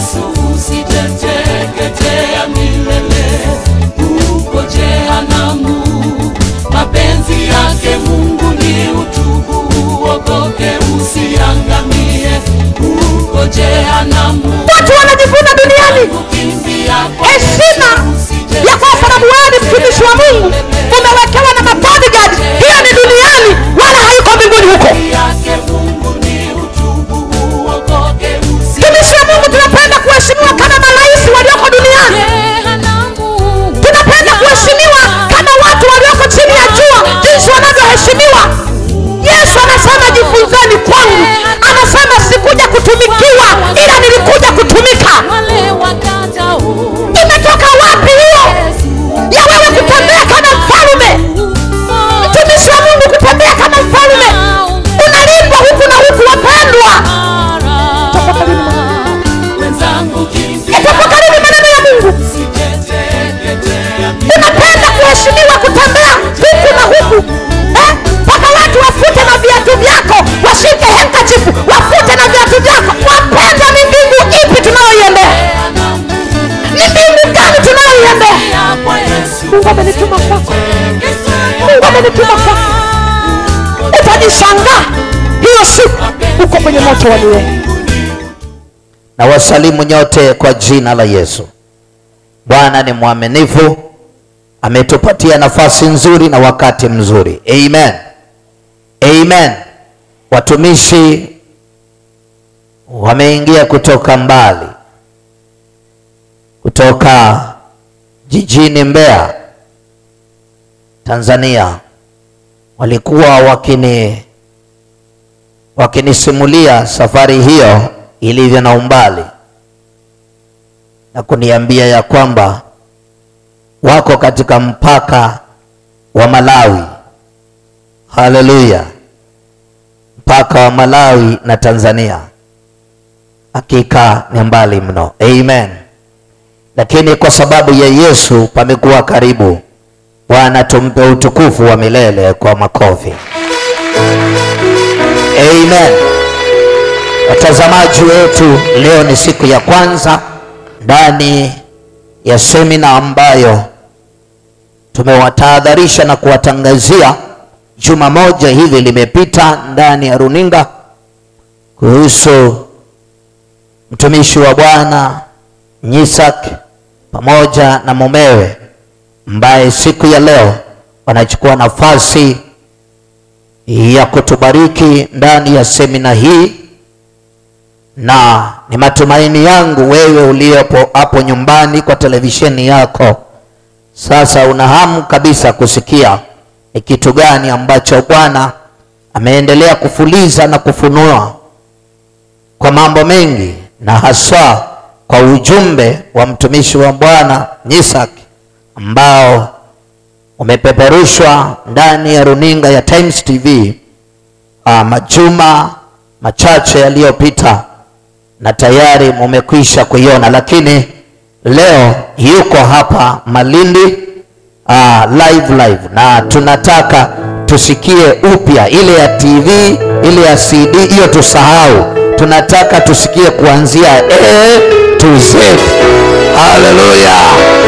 Yesu usiteteketea milele huko jehanamu. Mapenzi yake Mungu ni utubu, uokoke usiangamie huko jehanamu. watu wanajivuna duniani Kukimbia kwa heshima Yesu ya kwa sababu wewe ni mtumishi wa mungu umewekewa na mabodyguard hiyo ni duniani wala haiko mbinguni huko yake Mungu ni utubu, uokoke mtumishi wa mungu tunapenda kuheshimiwa kama marais walioko duniani tunapenda kuheshimiwa kama watu walioko chini ya jua jinsi wanavyoheshimiwa yesu anasema jifunzeni kwangu anasema sikuja kutumikiwa ila nilikuja kutumika imetoka wapi hiyo ya wewe kutembea kama mfalume mtumishi wa mungu kutembea kama mfalume unalindwa huku na huku wapendwa wenzangu kimbia itapokariri maneno ya mungu usiteteketea unapenda kuheshimiwa kutembea huku na huku Eh? mpaka watu wafute na viatu vyako washike henkachifu wafute na viatu vyako wapendwa ni mbingu ipi tunayoiendea ni mbingu gani tunayoiendea kwa Yesu mungu amenituma kwako mungu amenituma kwako utajishangaa hiyo siku uko kwenye moto wa milele na wasalimu nyote kwa jina la yesu bwana ni mwaminifu ametupatia nafasi nzuri na wakati mzuri amen amen watumishi wameingia kutoka mbali kutoka jijini mbeya tanzania walikuwa wakini wakinisimulia safari hiyo ilivyo na umbali na kuniambia ya kwamba wako katika mpaka wa malawi haleluya mpaka wa malawi na tanzania hakika ni mbali mno amen lakini kwa sababu ya yesu pamekuwa karibu bwana tumpe utukufu wa milele kwa makofi amen watazamaji wetu leo ni siku ya kwanza ndani ya semina ambayo tumewatahadharisha na kuwatangazia juma moja hivi limepita ndani ya runinga kuhusu mtumishi wa bwana nyisak pamoja na mumewe ambaye siku ya leo wanachukua nafasi ya kutubariki ndani ya semina hii na ni matumaini yangu wewe uliopo hapo nyumbani kwa televisheni yako sasa una hamu kabisa kusikia ni kitu gani ambacho bwana ameendelea kufuliza na kufunua kwa mambo mengi na haswa kwa ujumbe wa mtumishi wa bwana nyisak ambao umepeperushwa ndani ya runinga ya times tv uh, majuma machache yaliyopita na tayari mumekwisha kuiona lakini leo yuko hapa malindi uh, live live na tunataka tusikie upya ile ya tv ile ya cd hiyo tusahau tunataka tusikie kuanzia a to z haleluya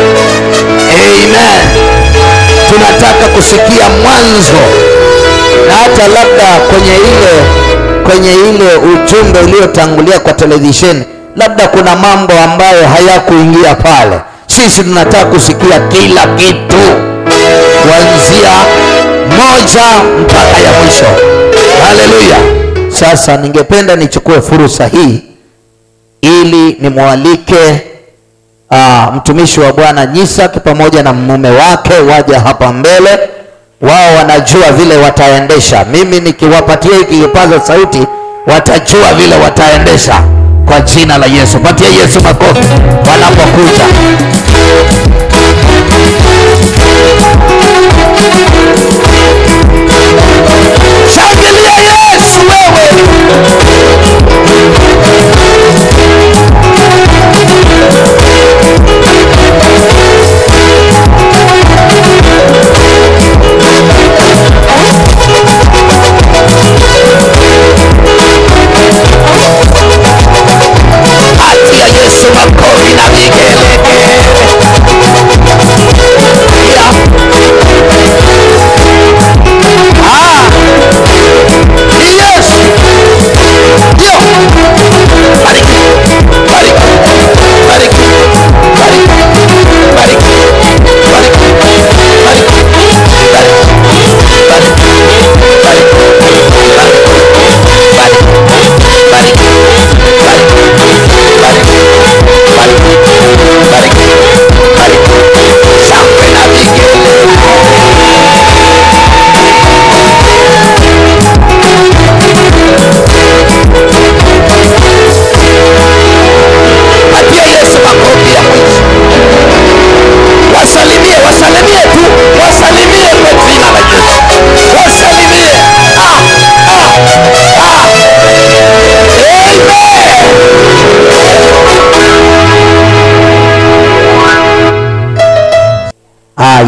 amen tunataka kusikia mwanzo na hata labda kwenye ile kwenye ile ujumbe uliotangulia kwa televisheni labda kuna mambo ambayo hayakuingia pale sisi tunataka kusikia kila kitu kuanzia moja mpaka ya mwisho haleluya sasa ningependa nichukue fursa hii ili nimwalike uh, mtumishi wa bwana nyisak pamoja na mume wake waje hapa mbele wao wanajua vile wataendesha mimi nikiwapatia hiki kipaza sauti watajua vile wataendesha kwa jina la yesu patia yesu makofi wanapokuja shangilia yesu wewe patia yesu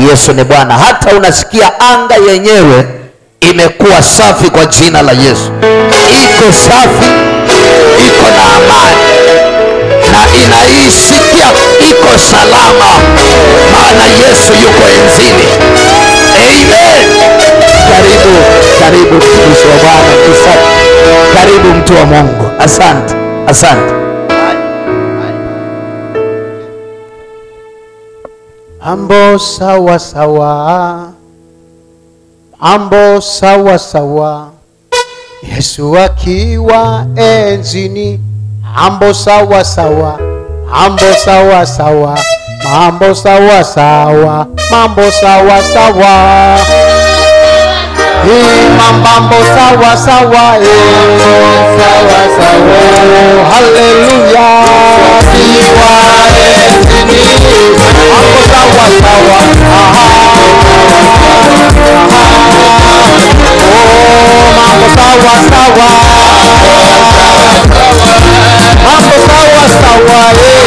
yesu ni bwana hata unasikia anga yenyewe imekuwa safi kwa jina la yesu iko safi iko na amani na inaisikia iko salama maana yesu yuko enzini amen karibu karibu mtumishi wa bwana Isaac. karibu mtu wa mungu asante asante mambo sawa sawa, mambo sawa sawa, Yesu akiwa enzini, mambo sawa sawa, mambo sawa sawa, mambo sawa sawa, mambo sawa sawa. Hii mambo sawa sawa, eh, sawa sawa, oh, haleluya. Akiwa enzini, mambo sawa sawa, aha, aha, oh, mambo sawa sawa, mambo sawa sawa, eh,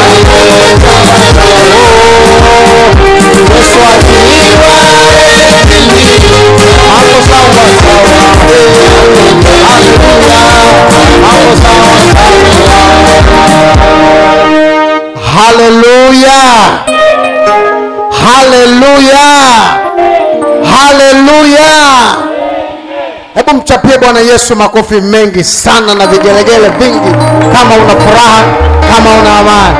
oh, Yesu akiwa enzini, mambo sawa sawa, eh, haleluya, mambo sawa haleluya haleluya haleluya hebu mchapie bwana yesu makofi mengi sana na vigelegele vingi kama una furaha kama una amani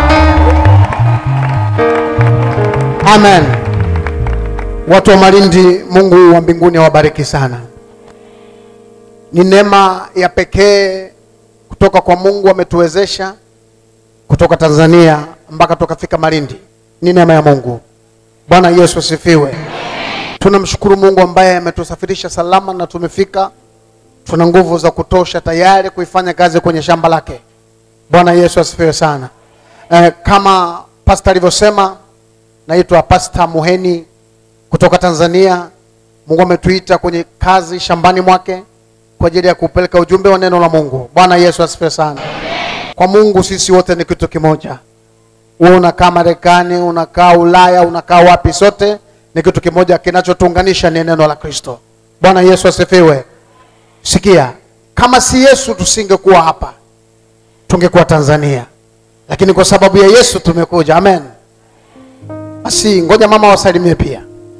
amen watu wa malindi mungu wa mbinguni awabariki sana ni neema ya pekee kutoka kwa mungu ametuwezesha kutoka tanzania mpaka tukafika malindi ni neema ya mungu bwana yesu asifiwe tunamshukuru mungu ambaye ametusafirisha salama na tumefika tuna nguvu za kutosha tayari kuifanya kazi kwenye shamba lake bwana yesu asifiwe sana eh, kama pasta alivyosema naitwa pasta muheni kutoka tanzania mungu ametuita kwenye kazi shambani mwake kwa ajili ya kupeleka ujumbe wa neno la mungu bwana yesu asifiwe sana kwa mungu sisi wote ni kitu kimoja wewe unakaa marekani unakaa ulaya unakaa wapi sote ni kitu kimoja kinachotuunganisha ni neno la kristo bwana yesu asifiwe sikia kama si yesu tusingekuwa hapa tungekuwa tanzania lakini kwa sababu ya yesu tumekuja amen basi ngoja mama wasalimie pia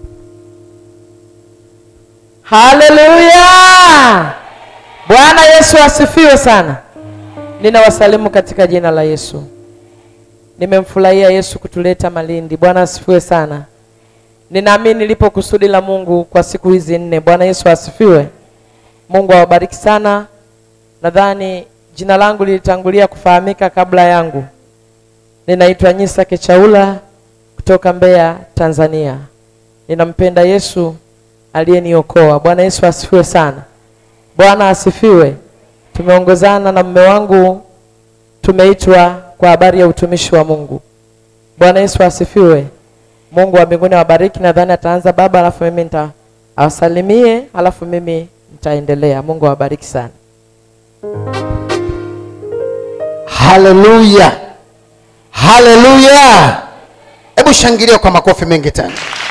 haleluya bwana yesu asifiwe sana ninawasalimu katika jina la yesu nimemfurahia yesu kutuleta malindi bwana asifiwe sana ninaamini lipo kusudi la mungu kwa siku hizi nne bwana yesu asifiwe mungu awabariki sana nadhani jina langu lilitangulia kufahamika kabla yangu ninaitwa nyisa kechaula kutoka mbeya tanzania ninampenda yesu aliyeniokoa bwana yesu asifiwe sana bwana asifiwe tumeongozana na mme wangu tumeitwa kwa habari ya utumishi wa mungu bwana yesu asifiwe mungu wa mbinguni awabariki nadhani ataanza baba alafu mimi nita awasalimie alafu mimi nitaendelea mungu awabariki sana haleluya haleluya hebu shangilia kwa makofi mengi tena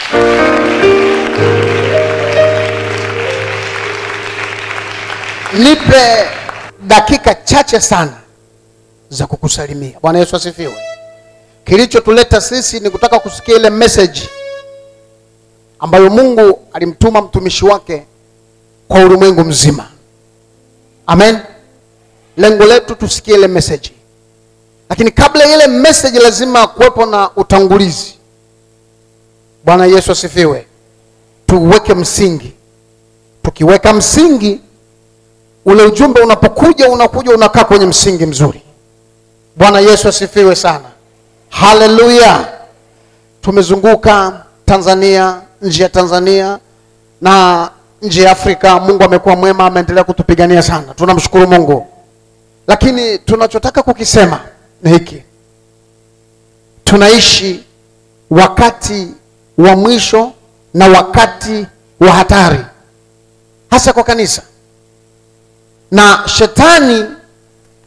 nipe dakika chache sana za kukusalimia bwana yesu asifiwe kilichotuleta sisi ni kutaka kusikia ile message ambayo mungu alimtuma mtumishi wake kwa ulimwengu mzima amen lengo letu tusikie ile message lakini kabla ya ile message lazima kuwepo na utangulizi bwana yesu asifiwe tuweke msingi tukiweka msingi ule ujumbe unapokuja unakuja unakaa kwenye msingi mzuri bwana yesu asifiwe sana haleluya tumezunguka tanzania nje ya tanzania na nje ya afrika mungu amekuwa mwema ameendelea kutupigania sana tunamshukuru mungu lakini tunachotaka kukisema ni hiki tunaishi wakati wa mwisho na wakati wa hatari hasa kwa kanisa na shetani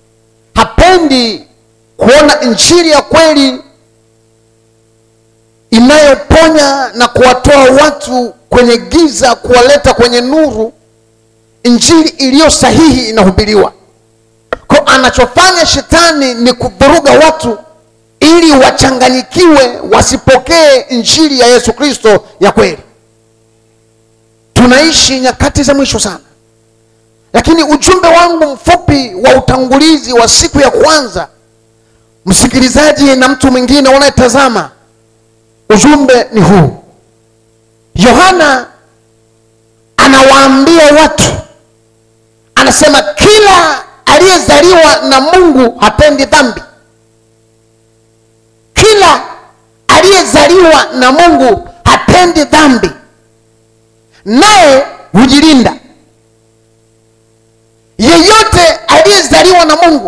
hapendi kuona injili ya kweli inayoponya na kuwatoa watu kwenye giza kuwaleta kwenye nuru injili iliyo sahihi inahubiriwa ko anachofanya shetani ni kuvuruga watu ili wachanganyikiwe wasipokee injili ya yesu kristo ya kweli tunaishi nyakati za mwisho sana lakini ujumbe wangu mfupi wa utangulizi wa siku ya kwanza msikilizaji na mtu mwingine unayetazama ujumbe ni huu yohana anawaambia watu anasema kila aliyezaliwa na mungu hatendi dhambi kila aliyezaliwa na mungu hatendi dhambi naye hujilinda yeyote aliyezaliwa na mungu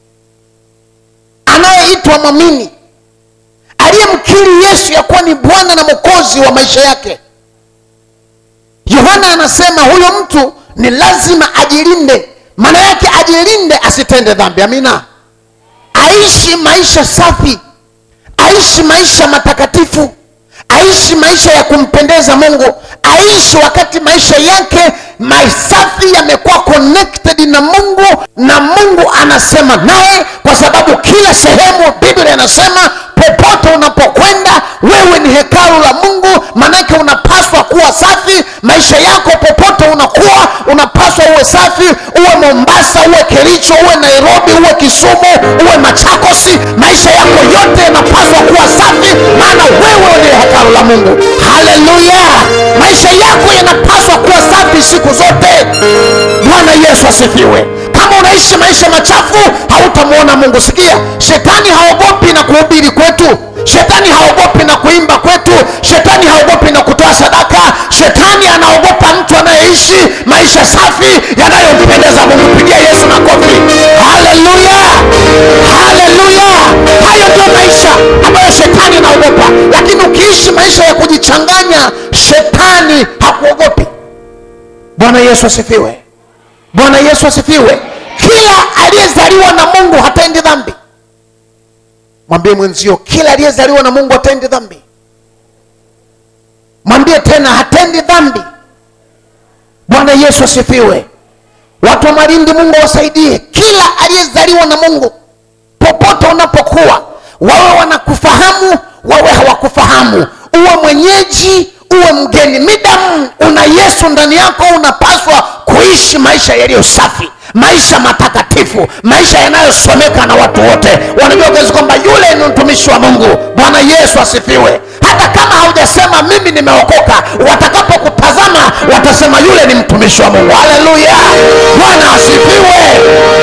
anayeitwa mwamini aliyemkiri yesu ya kuwa ni bwana na mwokozi wa maisha yake yohana anasema huyo mtu ni lazima ajilinde maana yake ajilinde asitende dhambi amina aishi maisha safi aishi maisha matakatifu aishi maisha ya kumpendeza mungu aishi wakati maisha yake masafi yamekuwa connected na mungu na mungu anasema naye kwa sababu kila sehemu biblia inasema popote unapokwenda wewe ni hekalu la mungu manake unapaswa kuwa safi maisha yako popote unakuwa unapaswa uwe safi uwe mombasa uwe kericho uwe nairobi uwe kisumu uwe machakosi maisha yako yote yanapaswa kuwa safi maana wewe ni hekalu la mungu haleluya maisha yako yanapaswa kuwa safi siku zote bwana yesu asifiwe kama unaishi maisha machafu hautamwona mungu sikia shetani haogopi na kuhubiri kwetu shetani haogopi na kuimba kwetu shetani haogopi na kutoa sadaka shetani anaogopa mtu anayeishi maisha safi yanayompendeza mungu pigia yesu makofi haleluya haleluya hayo ndio maisha ambayo shetani anaogopa lakini ukiishi maisha ya kujichanganya shetani hakuogopi bwana yesu asifiwe bwana yesu asifiwe kila aliyezaliwa na mungu hatendi dhambi mwambie mwenzio kila aliyezaliwa na mungu hatendi dhambi mwambie tena hatendi dhambi bwana yesu asifiwe watu wa malindi mungu awasaidie kila aliyezaliwa na mungu popote unapokuwa wawe wanakufahamu wawe hawakufahamu uwe mwenyeji uwe mgeni midamu una yesu ndani yako unapaswa kuishi maisha yaliyo safi maisha matakatifu maisha yanayosomeka na watu wote wanajua kazi kwamba yule ni mtumishi wa mungu bwana yesu asifiwe hata kama haujasema mimi nimeokoka watakapokutazama watasema yule ni mtumishi wa mungu haleluya bwana asifiwe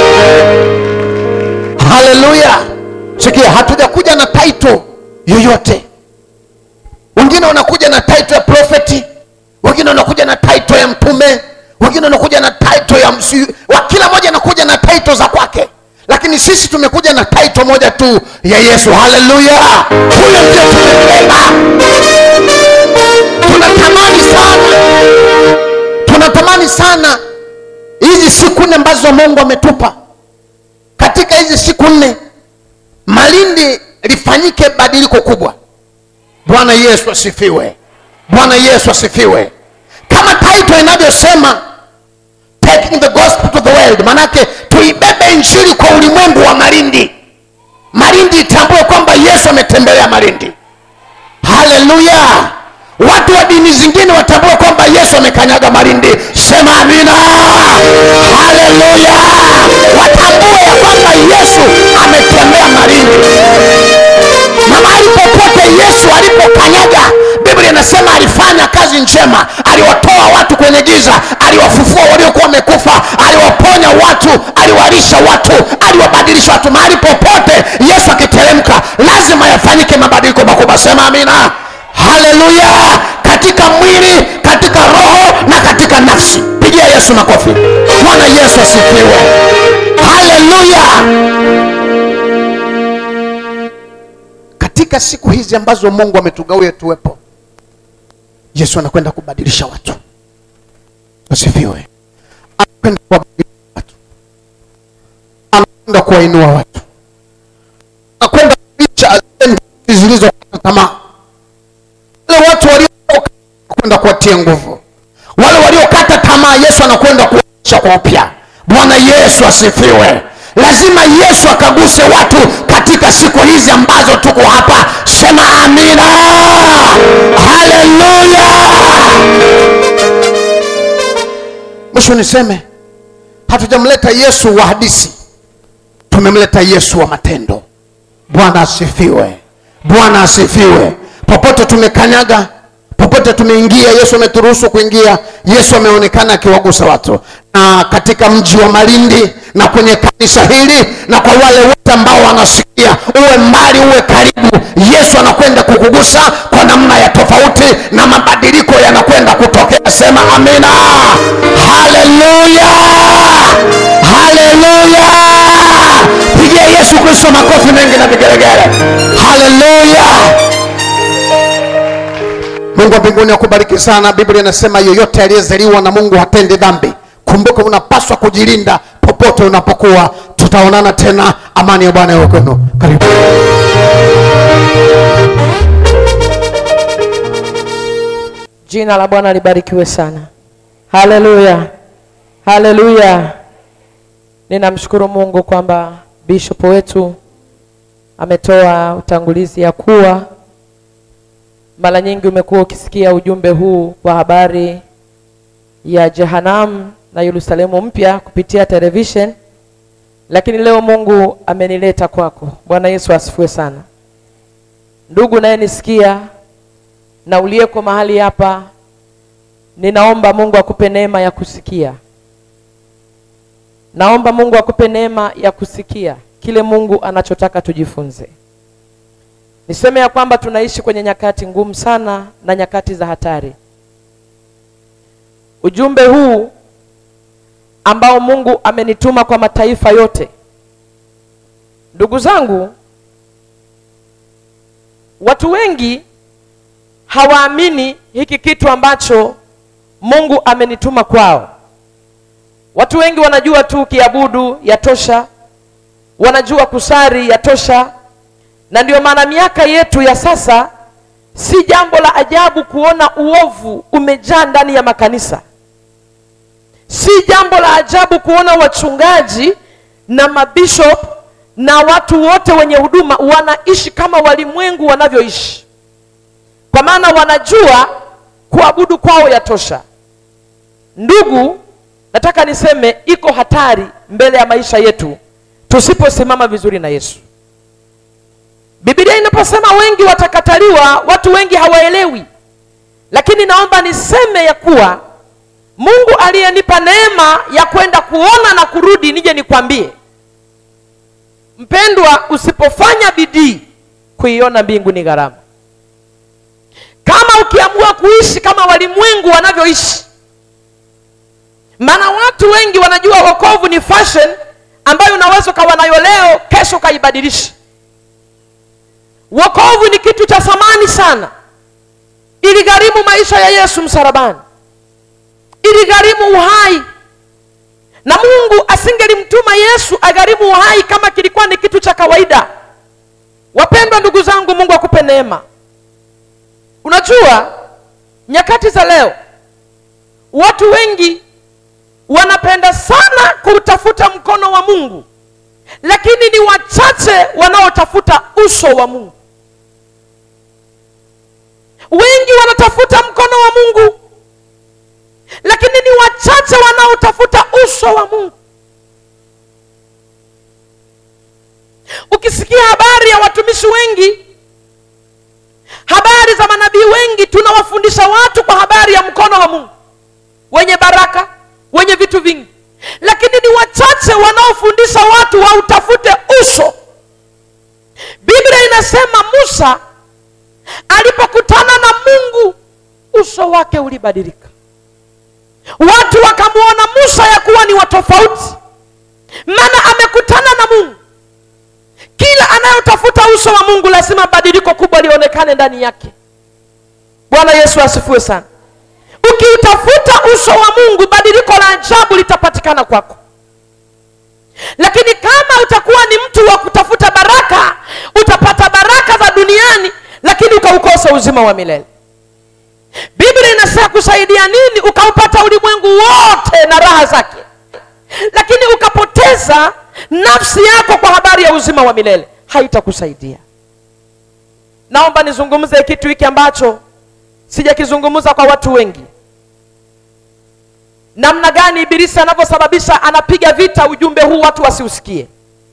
haleluya sikia hatujakuja na taito yoyote wengine wanakuja na taito ya profeti wengine wanakuja na taito ya mtume wengine wanakuja na taito ya msi wa kila mmoja anakuja na taito za kwake lakini sisi tumekuja na taito moja tu ya yesu haleluya huyo ndio tumebeba tunatamani sana tunatamani sana hizi siku nne ambazo mungu ametupa katika hizi siku nne malindi lifanyike badiliko kubwa bwana yesu asifiwe bwana yesu asifiwe kama taito inavyosema taking the gospel to the world manake tuibebe injili kwa ulimwengu wa malindi malindi itambue kwamba yesu ametembelea malindi haleluya watu wa dini zingine watambue kwamba yesu amekanyaga malindi sema amina haleluya watambue ya kwamba yesu ametembea malindi na mahali popote yesu alipokanyaga biblia inasema alifanya kazi njema aliwatoa watu kwenye giza aliwafufua waliokuwa wamekufa aliwaponya watu aliwalisha watu aliwabadilisha watu mahali popote yesu akiteremka lazima yafanyike mabadiliko makubwa sema amina haleluya katika mwili katika roho na katika nafsi pigia yesu makofi bwana yesu asifiwe haleluya katika siku hizi ambazo mungu ametugawia tuwepo yesu anakwenda kubadilisha watu asifiwe anakwenda kuwabadilisha watu anakwenda kuwainua watu anakwenda kuisha ajenda zilizokata tamaa watie nguvu wale waliokata tamaa yesu anakwenda kuisha kwa upya bwana yesu asifiwe lazima yesu akaguse watu katika siku hizi ambazo tuko hapa sema amina haleluya mwisho niseme hatujamleta yesu wa hadisi tumemleta yesu wa matendo bwana asifiwe bwana asifiwe popote tumekanyaga popote tumeingia yesu ameturuhusu kuingia yesu ameonekana akiwagusa watu na katika mji wa malindi na kwenye kanisa hili na kwa wale wote ambao wanasikia uwe mbali uwe karibu yesu anakwenda kukugusa kwa namna ya tofauti na mabadiliko yanakwenda kutokea sema amina haleluya haleluya pigia yesu kristo makofi mengi na vigelegele haleluya mungu wa mbinguni akubariki sana biblia inasema yoyote aliyezaliwa na mungu hatendi dhambi kumbuka unapaswa kujilinda popote unapokuwa tutaonana tena amani ya bwana iwe kwenu karibu jina la bwana libarikiwe sana haleluya haleluya ninamshukuru mungu kwamba bishop wetu ametoa utangulizi ya kuwa mara nyingi umekuwa ukisikia ujumbe huu wa habari ya jehanam na yerusalemu mpya kupitia television lakini leo mungu amenileta kwako bwana yesu asifiwe sana ndugu nayenisikia na uliyeko mahali hapa ninaomba mungu akupe neema ya kusikia naomba mungu akupe neema ya kusikia kile mungu anachotaka tujifunze niseme ya kwamba tunaishi kwenye nyakati ngumu sana na nyakati za hatari ujumbe huu ambao mungu amenituma kwa mataifa yote ndugu zangu watu wengi hawaamini hiki kitu ambacho mungu amenituma kwao watu wengi wanajua tu kiabudu yatosha wanajua kusari yatosha na ndio maana miaka yetu ya sasa si jambo la ajabu kuona uovu umejaa ndani ya makanisa si jambo la ajabu kuona wachungaji na mabishop na watu wote wenye huduma wanaishi kama walimwengu wanavyoishi kwa maana wanajua kuabudu kwao yatosha ndugu nataka niseme iko hatari mbele ya maisha yetu tusiposimama vizuri na yesu bibilia inaposema wengi watakataliwa watu wengi hawaelewi lakini naomba niseme ya kuwa mungu aliyenipa neema ya kwenda kuona na kurudi nije nikwambie mpendwa usipofanya bidii kuiona mbingu ni gharama kama ukiamua kuishi kama walimwengu wanavyoishi maana watu wengi wanajua wokovu ni fashion ambayo unaweza ukawa nayo leo kesho ukaibadilisha wokovu ni kitu cha thamani sana iligharimu maisha ya yesu msalabani iligharimu uhai na mungu asingelimtuma yesu agharimu uhai kama kilikuwa ni kitu cha kawaida wapendwa ndugu zangu mungu akupe neema unajua nyakati za leo watu wengi wanapenda sana kutafuta mkono wa mungu lakini ni wachache wanaotafuta uso wa mungu wengi wanatafuta mkono wa mungu lakini ni wachache wanaotafuta uso wa mungu ukisikia habari ya watumishi wengi habari za manabii wengi tunawafundisha watu kwa habari ya mkono wa mungu wenye baraka wenye vitu vingi lakini ni wachache wanaofundisha watu wautafute uso biblia inasema musa alipokutana na mungu uso wake ulibadilika watu wakamwona musa ya kuwa ni watofauti maana amekutana na mungu kila anayotafuta uso wa mungu lazima badiliko kubwa lionekane ndani yake bwana yesu asifiwe sana ukiutafuta uso wa mungu badiliko la ajabu litapatikana kwako lakini kama utakuwa ni mtu wa kutafuta baraka utapata baraka za duniani lakini ukaukosa uzima wa milele biblia inasema itakusaidia nini ukaupata ulimwengu wote na raha zake lakini ukapoteza nafsi yako kwa habari ya uzima wa milele haitakusaidia naomba nizungumze kitu hiki ambacho sijakizungumza kwa watu wengi namna gani ibilisi anavyosababisha anapiga vita ujumbe huu watu wasiusikie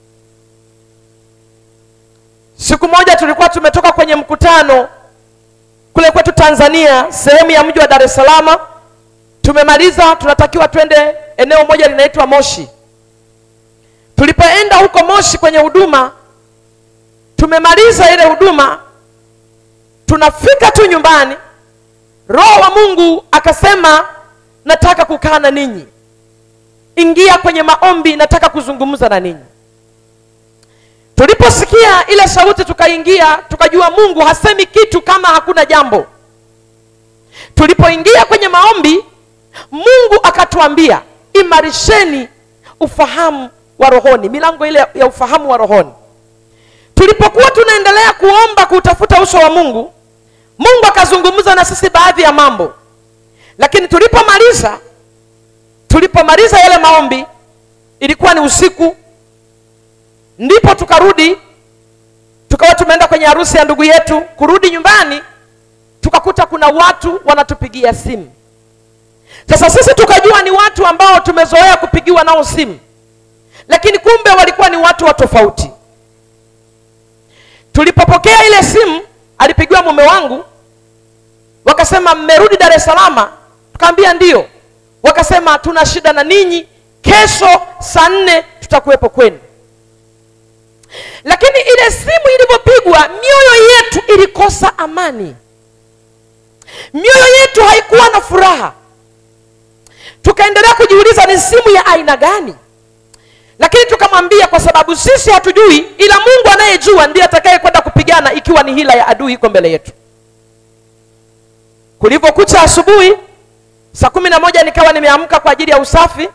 siku moja tulikuwa tumetoka kwenye mkutano kule kwetu tanzania sehemu ya mji wa dar es salaam tumemaliza tunatakiwa twende eneo moja linaitwa moshi tulipoenda huko moshi kwenye huduma tumemaliza ile huduma tunafika tu nyumbani roho wa mungu akasema nataka kukaa na ninyi ingia kwenye maombi nataka kuzungumza na ninyi tuliposikia ile sauti tukaingia tukajua mungu hasemi kitu kama hakuna jambo tulipoingia kwenye maombi mungu akatuambia imarisheni ufahamu wa rohoni milango ile ya ufahamu wa rohoni tulipokuwa tunaendelea kuomba kuutafuta uso wa mungu mungu akazungumza na sisi baadhi ya mambo lakini tulipomaliza tulipomaliza yale maombi ilikuwa ni usiku ndipo tukarudi tukawa tumeenda kwenye harusi ya ndugu yetu kurudi nyumbani tukakuta kuna watu wanatupigia simu sasa sisi tukajua ni watu ambao tumezoea kupigiwa nao simu lakini kumbe walikuwa ni watu wa tofauti tulipopokea ile simu alipigiwa mume wangu wakasema mmerudi dar es salama tukaambia ndio wakasema tuna shida na ninyi kesho saa nne tutakuwepo kwenu lakini ile simu ilivyopigwa mioyo yetu ilikosa amani mioyo yetu haikuwa na furaha tukaendelea kujiuliza ni simu ya aina gani lakini tukamwambia kwa sababu sisi hatujui ila mungu anayejua ndiye atakaye kwenda kupigana ikiwa ni hila ya adui iko mbele yetu kulivyokucha asubuhi saa kumi na moja nikawa nimeamka kwa ajili ya usafi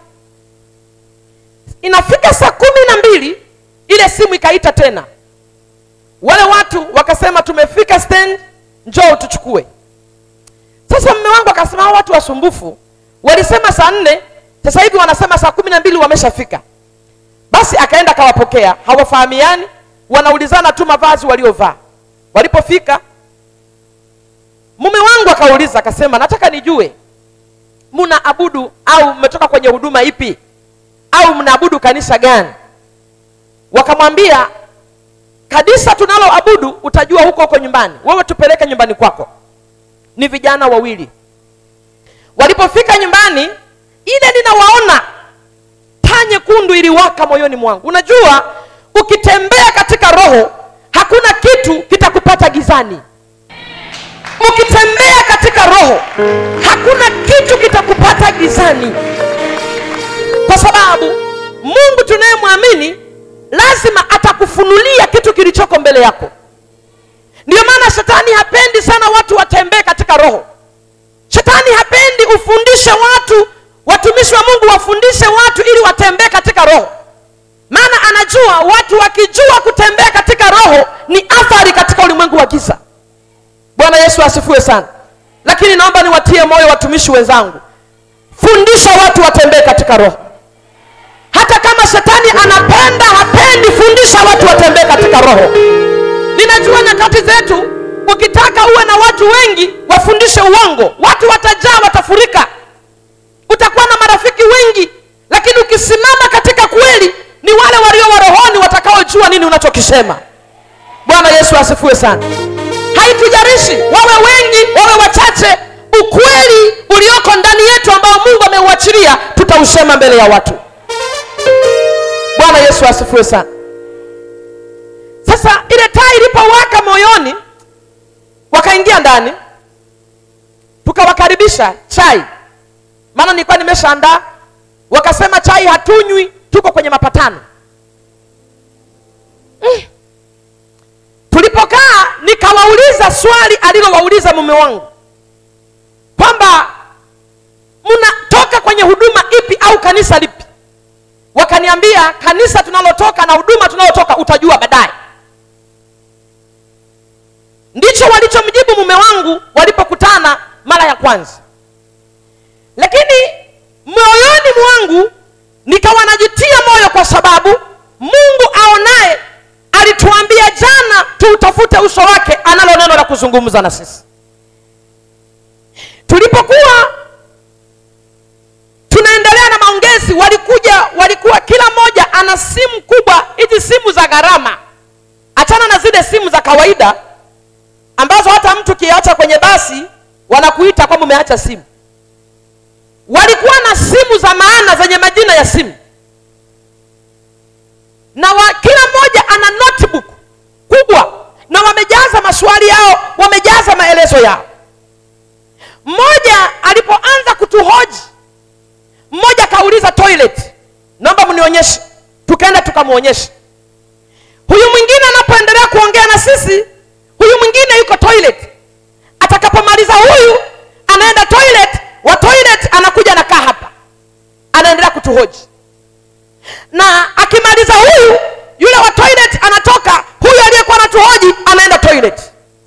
inafika saa kumi na mbili ile simu ikaita tena wale watu wakasema tumefika stand njoo tuchukue sasa mme wangu akasema hao watu wasumbufu walisema saa nne sasa hivi wanasema saa kumi na mbili wameshafika basi akaenda akawapokea hawafahamiani wanaulizana tu mavazi waliovaa walipofika mume wangu akauliza akasema nataka nijue mnaabudu au mmetoka kwenye huduma ipi au mnaabudu kanisa gani wakamwambia kanisa tunaloabudu utajua huko huko nyumbani wewe tupeleke nyumbani kwako ni vijana wawili walipofika nyumbani ile ninawaona taa nyekundu iliwaka moyoni mwangu unajua ukitembea katika roho hakuna kitu kitakupata gizani ukitembea katika roho hakuna kitu kitakupata gizani kwa sababu mungu tunayemwamini lazima atakufunulia kitu kilichoko mbele yako ndiyo maana shetani hapendi sana watu watembee katika roho shetani hapendi ufundishe watu watumishi wa mungu wafundishe watu ili watembee katika roho maana anajua watu wakijua kutembea katika roho ni athari katika ulimwengu wa giza bwana yesu asifiwe sana lakini naomba niwatie moyo watumishi wenzangu fundisha watu watembee katika roho hata kama shetani anapenda hapendi fundisha watu watembee katika roho ninajua nyakati zetu ukitaka uwe na watu wengi wafundishe uongo watu watajaa watafurika utakuwa na marafiki wengi lakini ukisimama katika kweli ni wale walio warohoni watakaojua nini unachokisema bwana yesu asifiwe sana haitujarishi wawe wengi wawe wachache ukweli ulioko ndani yetu ambao mungu ameuachilia tutausema mbele ya watu bwana yesu asifiwe sana sasa ile taa ilipowaka moyoni wakaingia ndani tukawakaribisha chai maana nilikuwa nimeshaandaa wakasema chai hatunywi tuko kwenye mapatano mm. tulipokaa nikawauliza swali alilowauliza mume wangu kwamba mnatoka kwenye huduma ipi au kanisa lipi wakaniambia kanisa tunalotoka na huduma tunalotoka utajua baadaye ndicho walichomjibu mume wangu walipokutana mara ya kwanza mungu nikawa najitia moyo kwa sababu mungu aonaye alituambia jana tuutafute uso wake analo neno la kuzungumza na sisi tulipokuwa tunaendelea na maongezi walikuja walikuwa kila mmoja ana simu kubwa hizi simu za gharama achana na zile simu za kawaida ambazo hata mtu kiacha kwenye basi wanakuita kwamba umeacha simu walikuwa na simu za maana zenye majina ya simu na wa, kila mmoja ana notebook kubwa na wamejaza maswali yao wamejaza maelezo yao mmoja alipoanza kutuhoji mmoja akauliza toilet naomba mnionyeshe tukaenda tukamwonyesha huyu mwingine anapoendelea kuongea na sisi huyu mwingine yuko toilet atakapomaliza huyu anaenda toilet wa toilet anakuja anakaa hapa anaendelea kutuhoji na akimaliza huyu yule wa toilet anatoka huyu aliyekuwa anatuhoji anaenda toilet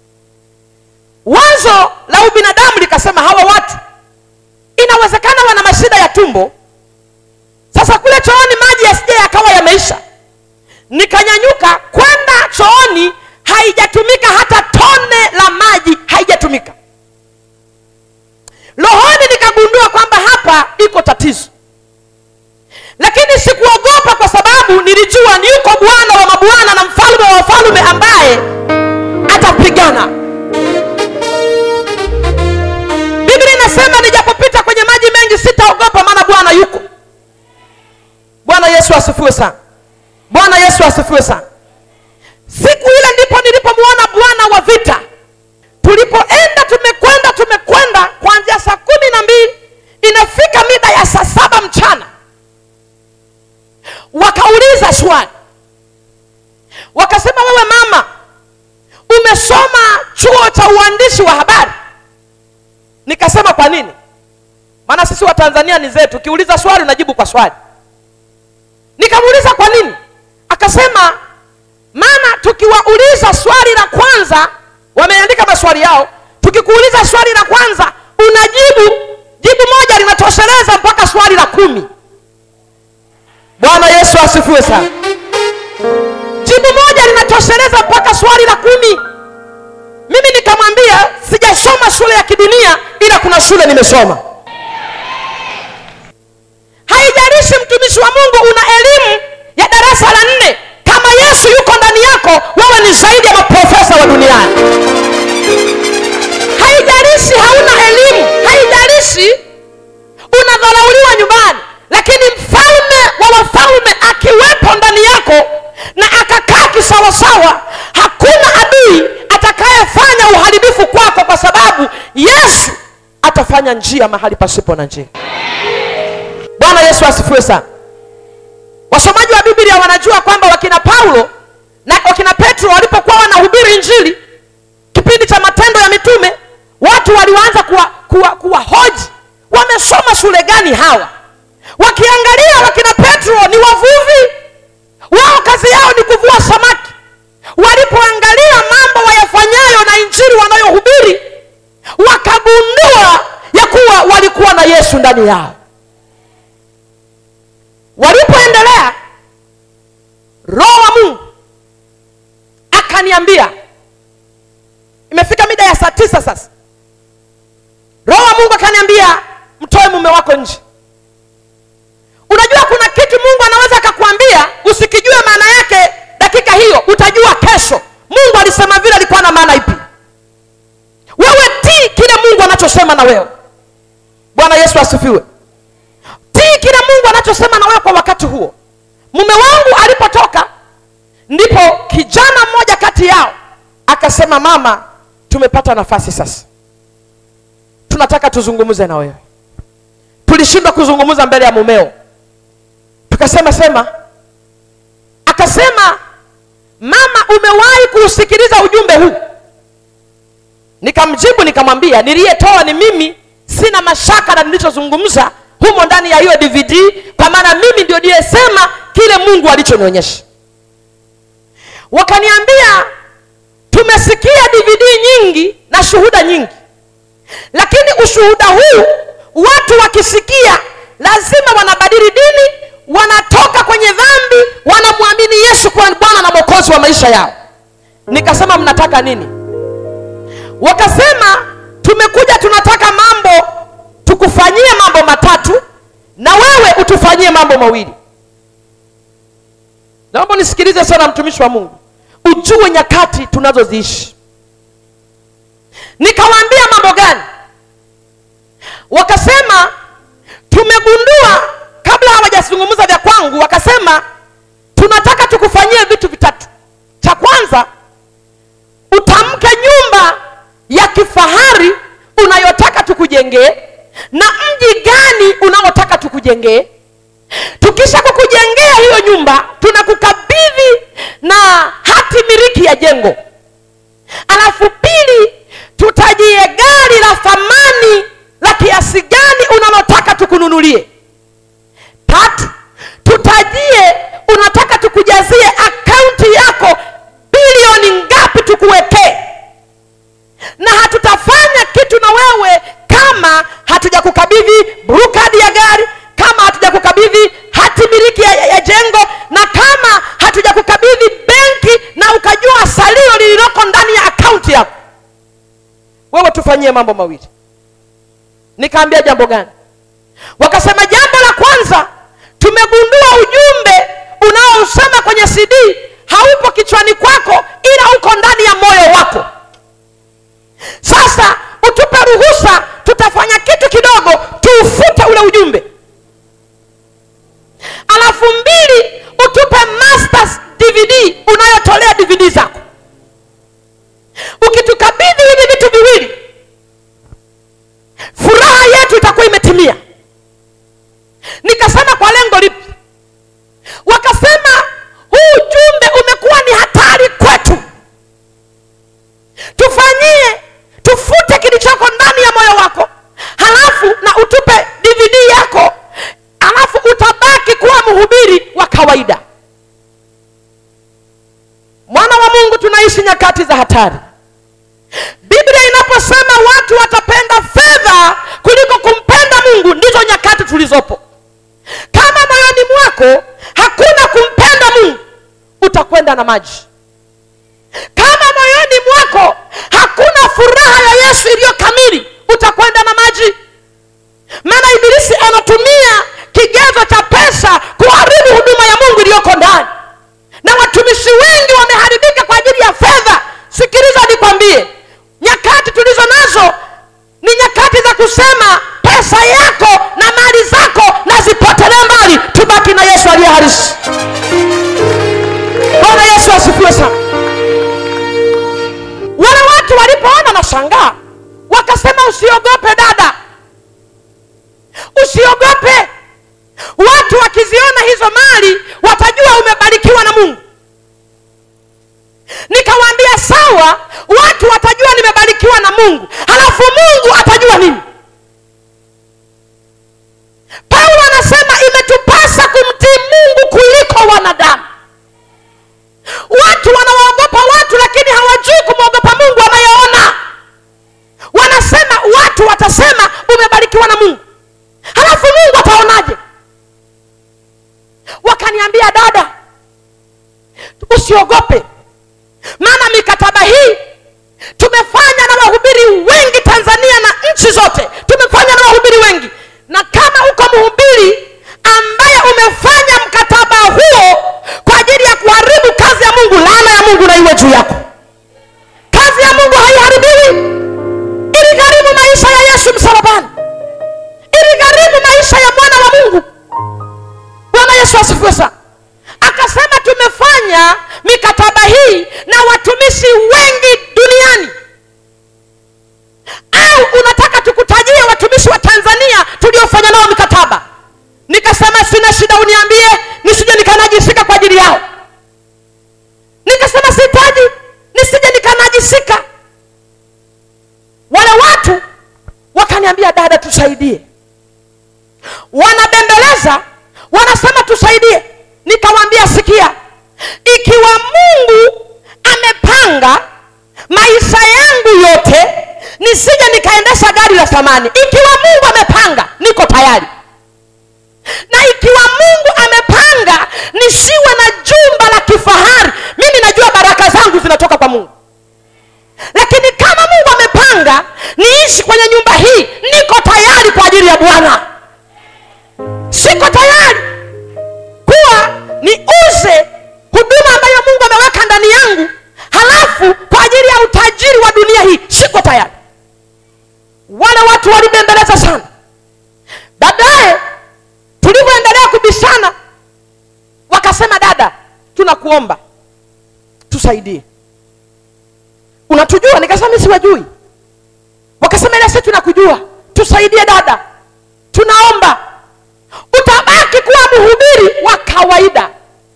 wazo la ubinadamu likasema hawa watu inawezekana wana mashida ya tumbo sasa kule chooni maji yasije yakawa yameisha nikanyanyuka kwenda chooni haijatumika hata tone la maji haijatumika rohoni nikagundua kwamba hapa iko tatizo lakini sikuogopa kwa sababu nilijua ni yuko bwana wa mabwana na mfalme wa wafalme ambaye atapigana biblia inasema nijapopita kwenye maji mengi sitaogopa maana bwana yuko bwana yesu asifiwe sana bwana yesu asifiwe sana siku ile ndipo nilipomwona bwana wa vita tulipoenda tumekwenda tumekwenda kuanzia saa kumi na mbili inafika mida ya saa saba mchana wakauliza swali wakasema wewe mama umesoma chuo cha uandishi wa habari nikasema kwa nini maana sisi wa tanzania ni zetu ukiuliza swali unajibu kwa swali nikamuuliza kwa nini akasema maana tukiwauliza swali la kwanza wameandika maswali yao tukikuuliza swali la kwanza unajibu jibu moja linatosheleza mpaka swali la kumi bwana yesu asifiwe sana jibu moja linatosheleza mpaka swali la kumi mimi nikamwambia sijasoma shule ya kidunia ila kuna shule nimesoma haijalishi mtumishi wa mungu una elimu ya darasa la nne kama yesu yuko ndani yako wewe ni zaidi ya maprofesa wa duniani haijalishi hauna elimu haijalishi unadharauliwa nyumbani lakini mfalme wa wafalme akiwepo ndani yako na akakaa kisawasawa hakuna adui atakayefanya uharibifu kwako kwa sababu yesu atafanya njia mahali pasipo na njia bwana yesu asifiwe sana wasomaji wa biblia wanajua kwamba wakina paulo na wakina petro walipokuwa wanahubiri injili kipindi cha matendo ya mitume watu walianza kuwa, kuwa, kuwa hoji wamesoma shule gani hawa wakiangalia wakina petro ni wavuvi wao kazi yao ni kuvua samaki walipoangalia mambo wayafanyayo na injili wanayohubiri wakagundua ya kuwa walikuwa na yesu ndani yao walipoendelea roho wa mungu akaniambia imefika mida ya saa tisa sasa roho wa mungu akaniambia mtoe mume wako nje unajua kuna kitu mungu anaweza akakwambia usikijue maana yake dakika hiyo utajua kesho mungu alisema vile alikuwa na maana ipi wewe tii kile mungu anachosema na wewe bwana yesu asifiwe tii kile mungu anachosema na wewe kwa wakati huo mume wangu alipotoka ndipo kijana mmoja kati yao akasema mama tumepata nafasi sasa tunataka tuzungumze na wewe tulishindwa kuzungumza mbele ya mumeo tukasema sema akasema mama umewahi kuusikiliza ujumbe huu nikamjibu nikamwambia niliyetoa ni mimi sina mashaka na nilichozungumza humo ndani ya hiyo dvd kwa maana mimi ndio niliyesema kile mungu alichonionyesha wakaniambia tumesikia dvd nyingi na shuhuda nyingi lakini ushuhuda huu watu wakisikia lazima wanabadili dini wanatoka kwenye dhambi wanamwamini yesu kuwa bwana na mwokozi wa maisha yao nikasema mnataka nini wakasema tumekuja tunataka mambo tukufanyie mambo matatu na wewe utufanyie mambo mawili naomba nisikilize sana mtumishi wa mungu ujue nyakati tunazoziishi nikawaambia mambo gani wakasema tumegundua kabla hawajazungumza vya kwangu wakasema tunataka tukufanyie vitu vitatu cha kwanza utamke nyumba ya kifahari unayotaka tukujengee na mji gani unaotaka tukujengee tukisha kukujengea hiyo nyumba tunakukabidhi na hati miliki ya jengo alafu pili tutajie gari la thamani la kiasi gani unalotaka tukununulie tatu tutajie unataka tukujazie akaunti yako bilioni ngapi tukuwekee na hatutafanya kitu na wewe kama hatujakukabidhi brukadi ya gari kama hatujakukabidhi hati miliki ya, ya, ya jengo na kama hatujakukabidhi benki na ukajua salio lililoko ndani ya akaunti yako wewe tufanyie mambo mawili nikaambia jambo gani wakasema jambo la kwanza tumegundua ujumbe unaousema kwenye cd haupo kichwani kwako ila uko ndani ya moyo wako sasa utupe ruhusa tutafanya kitu kidogo tuufute ule ujumbe alafu mbili utupe masters dvd unayotolea dvd zako ukitukabidhi hivi vitu viwili furaha yetu itakuwa imetimia nikasema kwa lengo lipi wakasema huu ujumbe umekuwa ni hatari kwetu tufanyie tufute kilichoko ndani ya moyo wako halafu na utupe dvd yako halafu utabaki kuwa mhubiri wa kawaida mwana wa mungu tunaishi nyakati za hatari biblia inaposema watu watapenda fedha kuliko kumpenda mungu ndizo nyakati tulizopo kama moyoni mwako hakuna kumpenda mungu utakwenda na maji kama moyoni mwako hakuna furaha ya yesu iliyo kamili utakwenda na maji maana ibilisi anatumia kigezo cha pesa kuharibu huduma ya mungu iliyoko ndani na watumishi wengi wameharibika kwa ajili ya fedha sikiliza nikwambie nyakati tulizo nazo ni nyakati za kusema pesa yako na mali zako na zipotelee mbali tubaki na yesu aliye harisi bwana yesu asifiwe sana wale watu walipoona na shangaa wakasema usiogope dada usiogope watu wakiziona hizo mali watajua umebarikiwa na mungu nikawaambia sawa watu watajua nimebarikiwa na mungu halafu mungu atajua nini paulo anasema imetupasa kumtii mungu kuliko wanadamu watu wanawaogopa watu lakini hawajui kumwogopa mungu anayeona wanasema watu watasema umebarikiwa na mungu halafu mungu ataonaje wakaniambia dada usiogope maana mikataba hii tumefanya na wahubiri wengi tanzania na nchi zote tumefanya na wahubiri wengi na kama uko mhubiri ambaye umefanya mkataba huo kwa ajili ya kuharibu kazi ya mungu laana ya mungu na iwe juu yako kazi ya mungu haiharibiwi iligharimu maisha ya yesu msalabani iligharimu maisha ya mwana wa mungu bwana yesu asifiwe sana akasema tumefanya mikataba hii na watumishi wengi duniani au unataka tukutajie watumishi wa tanzania tuliofanya nao mikataba nikasema sina shida uniambie nisije nikanajisika kwa ajili yao nikasema sihitaji nisije nikanajisika wale watu wakaniambia dada tusaidie wanabembeleza wanasema tusaidie nikawaambia sikia ikiwa mungu amepanga maisha yangu yote nisije nikaendesha gari la thamani ikiwa mungu amepanga niko tayari kuomba tusaidie unatujua nikasema mi siwajui wakasema ile si tunakujua tusaidie dada tunaomba utabaki kuwa mhubiri wa kawaida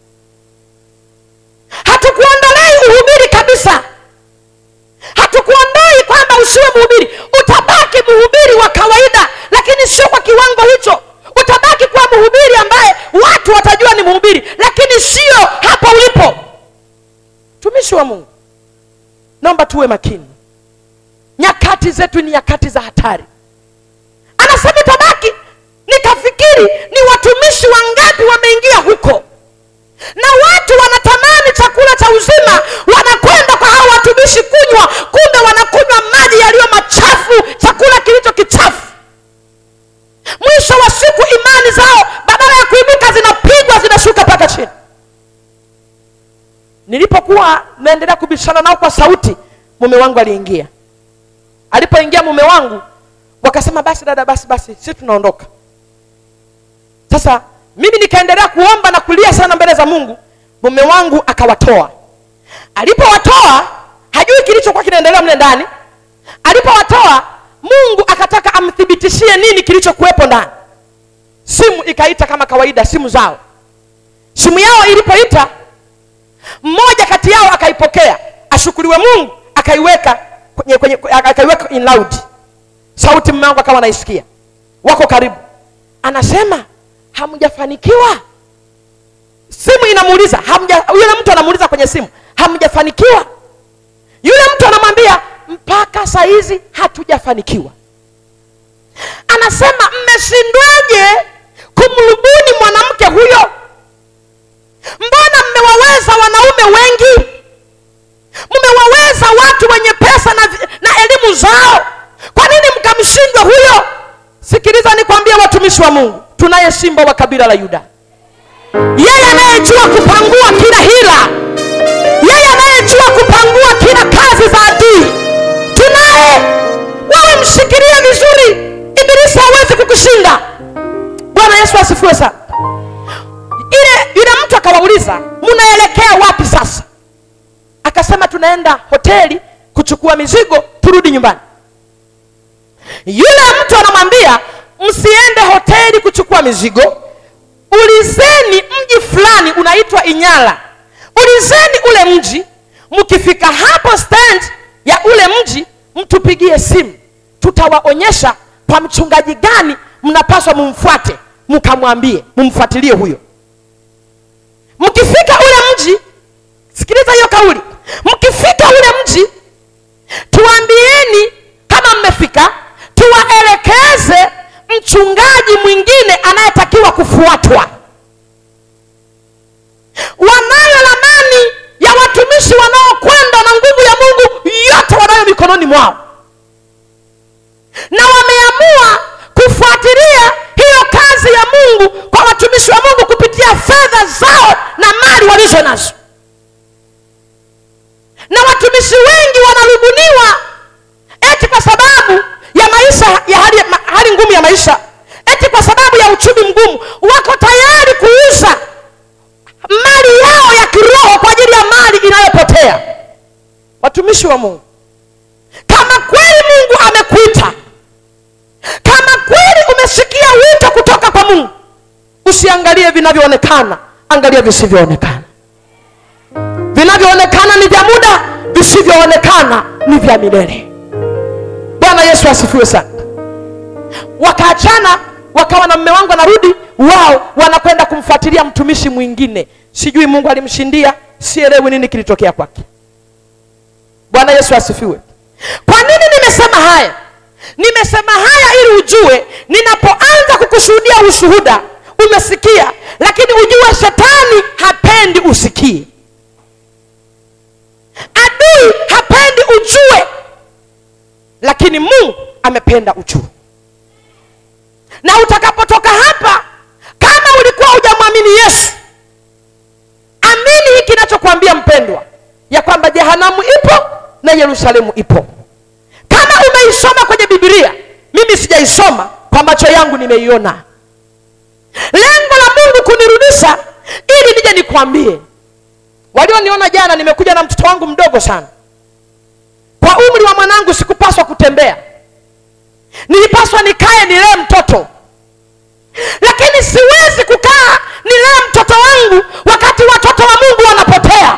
hatukuondolei uhubiri kabisa hatukuondoi kwamba usiwe mhubiri utabaki mhubiri wa kawaida lakini sio kwa kiwango hicho utabaki kuwa mhubiri ambaye watu watajua ni mhubiri lakini sio hapo ulipo tumishi wa mungu naomba tuwe makini nyakati zetu ni nyakati za hatari anasema itabaki nikafikiri ni watumishi wangapi wameingia huko na watu wanatamani chakula cha uzima wanakwenda kwa hao watumishi kunywa kumbe wanakunywa maji yaliyo machafu chakula kilicho kichafu mwisho wa siku imani zao badala ya kuinuka zinapigwa zinashuka mpaka chini nilipokuwa naendelea kubishana nao kwa sauti mume wangu aliingia alipoingia mume wangu wakasema basi dada basi basi si tunaondoka sasa mimi nikaendelea kuomba na kulia sana mbele za mungu mume wangu akawatoa alipowatoa hajui kilichokuwa kinaendelea mle ndani alipowatoa mungu akataka amthibitishie nini kilichokuwepo ndani simu ikaita kama kawaida simu zao simu yao ilipoita mmoja kati yao akaipokea ashukuriwe mungu akaiweka kwenye, kwenye, akaiweka in loud sauti mume wangu akawa anaisikia wako karibu anasema hamjafanikiwa simu inamuuliza hamja yule mtu anamuuliza kwenye simu hamjafanikiwa yule mtu anamwambia mpaka saizi hatujafanikiwa anasema mmeshindwaje kumrubuni mwanamke huyo mbona mmewaweza wanaume wengi mmewaweza watu wenye pesa na, na elimu zao kwa nini mkamshindwa huyo sikiliza nikwambie watumishi wa mungu tunaye simba wa kabila la yuda yeye anayejua kupangua kila hila yeye anayejua kupangua kila kazi za adui tunaye wewe mshikilie vizuri ibilisi hawezi kukushinda bwana yesu asifiwe sana ile yule mtu akawauliza mnaelekea wapi sasa akasema tunaenda hoteli kuchukua mizigo turudi nyumbani yule mtu anamwambia msiende hoteli kuchukua mizigo ulizeni mji fulani unaitwa inyala ulizeni ule mji mkifika hapo stand ya ule mji mtupigie simu tutawaonyesha kwa mchungaji gani mnapaswa mumfuate mkamwambie mumfuatilie huyo mkifika ule mji sikiliza hiyo kauli mkifika ule mji tuambieni kama mmefika tuwaelekeze mchungaji mwingine anayetakiwa kufuatwa wanayo ramani ya watumishi wanaokwenda na nguvu ya mungu yote wanayo mikononi mwao na wameamua kufuatilia hiyo kazi ya mungu kwa watumishi wa mungu kupitia fedha zao na mali walizo nazo na watumishi wengi wanarubuniwa eti kwa sababu ya maisha ya hali, ma, hali ngumu ya maisha eti kwa sababu ya uchumi mgumu wako tayari kuuza mali yao ya kiroho kwa ajili ya mali inayopotea watumishi wa mungu kama kweli mungu amekuita kama kweli umesikia wito kutoka kwa mungu usiangalie vinavyoonekana angalia visivyoonekana vinavyoonekana ni vya muda visivyoonekana ni vya milele bwana yesu asifiwe sana wakaachana wakawa na mme wangu anarudi wao wanakwenda kumfuatilia mtumishi mwingine sijui mungu alimshindia sielewi nini kilitokea kwake bwana yesu asifiwe kwa nini nimesema haya nimesema haya ili ujue ninapoanza kukushuhudia ushuhuda umesikia lakini ujue shetani hapendi usikie adui hapendi ujue lakini mungu amependa ujue na utakapotoka hapa kama ulikuwa hujamwamini yesu amini hiki kinachokwambia mpendwa ya kwamba jehanamu ipo na yerusalemu ipo kama umeisoma kwenye bibilia mimi sijaisoma kwa macho yangu nimeiona lengo la mungu kunirudisha ili nije nikwambie walioniona jana nimekuja na mtoto wangu mdogo sana kwa umri wa mwanangu sikupaswa kutembea nilipaswa nikae nilee mtoto lakini siwezi kukaa nilee mtoto wangu wakati watoto wa mungu wanapotea